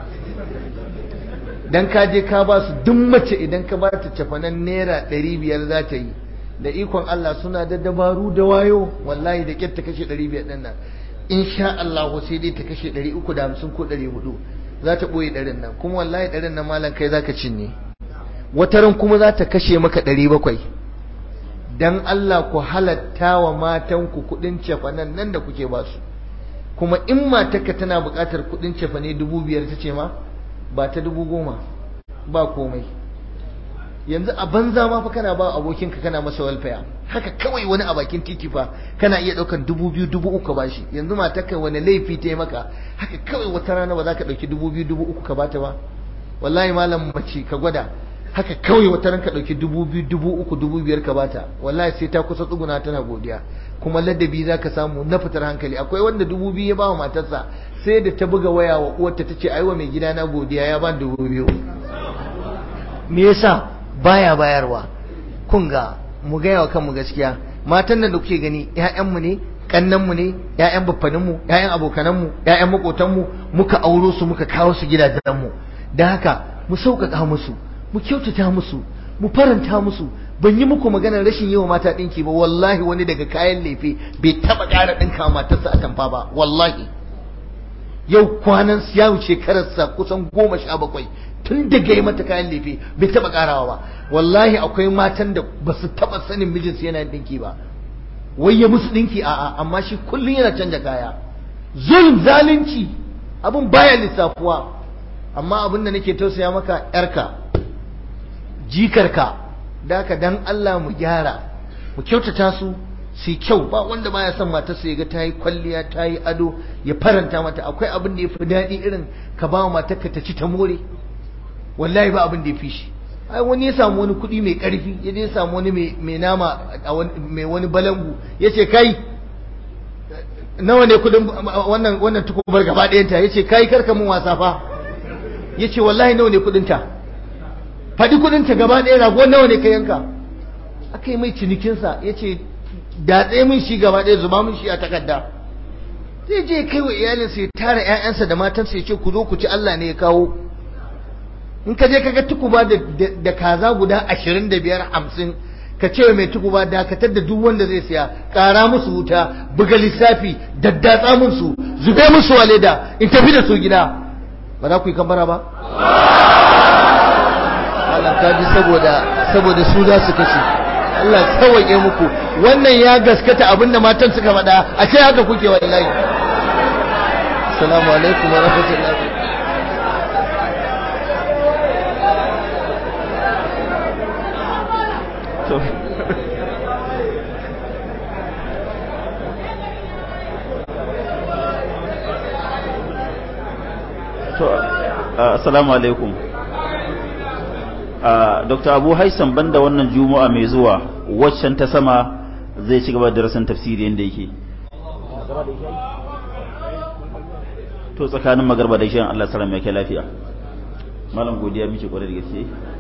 don ka je ka ba su duk mace idan ka ba ta cafanan naira ɗari biyar za ta yi da ikon Allah suna da dabaru da wayo wallahi da ƙyar ta kashe ɗari biyar ɗin nan insha Allah sai dai ta kashe ɗari uku da hamsin ko ɗari hudu za ta ɓoye ɗarin nan kuma wallahi ɗarin nan malam kai za ka cinye wataran kuma za ta kashe maka ɗari bakwai don Allah ku halatta wa matanku kuɗin cefanen nan da kuke ba su kuma in matarka tana buƙatar kuɗin cefane dubu biyar ta ce ma ba ta dubu goma ba komai yanzu a banza ma fa kana ba abokinka kana masa walfaya haka kawai wani a bakin titi fa kana iya ɗaukar dubu biyu dubu uku ba shi yanzu matarka wani laifi ta yi maka haka kawai wata rana ba za ka ɗauki dubu biyu dubu uku ka bata ba wallahi malam mace ka gwada haka kawai wata ranka ɗauki dubu biyu dubu uku dubu biyar ka bata wallahi sai ta kusa tsuguna tana godiya kuma ladabi za ka samu na fitar hankali akwai wanda dubu biyu ya ba wa matarsa sai da ta buga waya wa uwarta ta ce aiwa mai gida na godiya ya ban dubu biyu me yasa baya bayarwa kun ga mu gaya wa kanmu gaskiya matan nan da kuke gani ƴaƴanmu ne kannanmu ne ƴaƴan baffaninmu ƴaƴan abokananmu ƴaƴan makotanmu muka auro su muka kawo su gidajenmu don haka mu sauƙaƙa musu mu kyautata musu mu faranta musu ban yi muku maganar rashin yi wa mata ɗinki ba wallahi wani daga kayan lefe bai taɓa ƙara ɗinka matarsa a tamfa ba wallahi yau kwanan ya wuce kararsa kusan goma sha bakwai tun daga yi mata kayan lefe bai taɓa ƙarawa ba wallahi akwai matan da ba su taɓa sanin mijinsu yana ɗinki ba wai ya musu ɗinki a'a amma shi kullum yana canja kaya zulm zalunci abin baya lissafuwa amma abin da nake tausaya maka yarka jikarka da ka dan Allah mu gyara mu kyautata su su kyau ba wanda baya son matarsa ya ga ta yi kwalliya ta yi ado ya faranta mata akwai abin da ya fi daɗi irin ka ba wa matarka ta ci ta more wallahi ba abin da ya fi shi ai wani ya samu wani kuɗi mai ƙarfi ya je ya samu wani mai nama mai wani balangu ya ce kai nawa ne kuɗin wannan wannan tukubar gaba ɗayanta ya ce kai karka mun wasa fa ya ce wallahi nawa ne kuɗinta faɗi kuɗinta gaba ɗaya rago nawa ne ka yanka aka yi mai cinikinsa ya ce datse min shi gaba ɗaya zuba min shi a takarda zai je kai wa iyalinsa ya tara 'ya'yansa da matansa ya ce ku zo ku ci Allah ne ya kawo in ka je kaga tukuba da kaza guda ashirin da biyar hamsin ka ce mai tukuba dakatar da duk wanda zai siya ƙara musu wuta buga lissafi daddatsa musu zube musu waleda in tafi da su gida ba za ku yi kambara ba Allah ka ji saboda saboda su za su kashe Allah sauwaƙe muku wannan ya gaskata abinda matan suka faɗa a ce haka kuke wallahi assalamu alaikum wa rahmatullahi to to assalamu alaikum dr abu haisan banda wannan juma'a mai zuwa waccan ta sama zai ci gaba da darasin tafsiri yadda yake to tsakanin magarba da ishan Allah salam ya kai lafiya malam godiya miki kwarai da gaske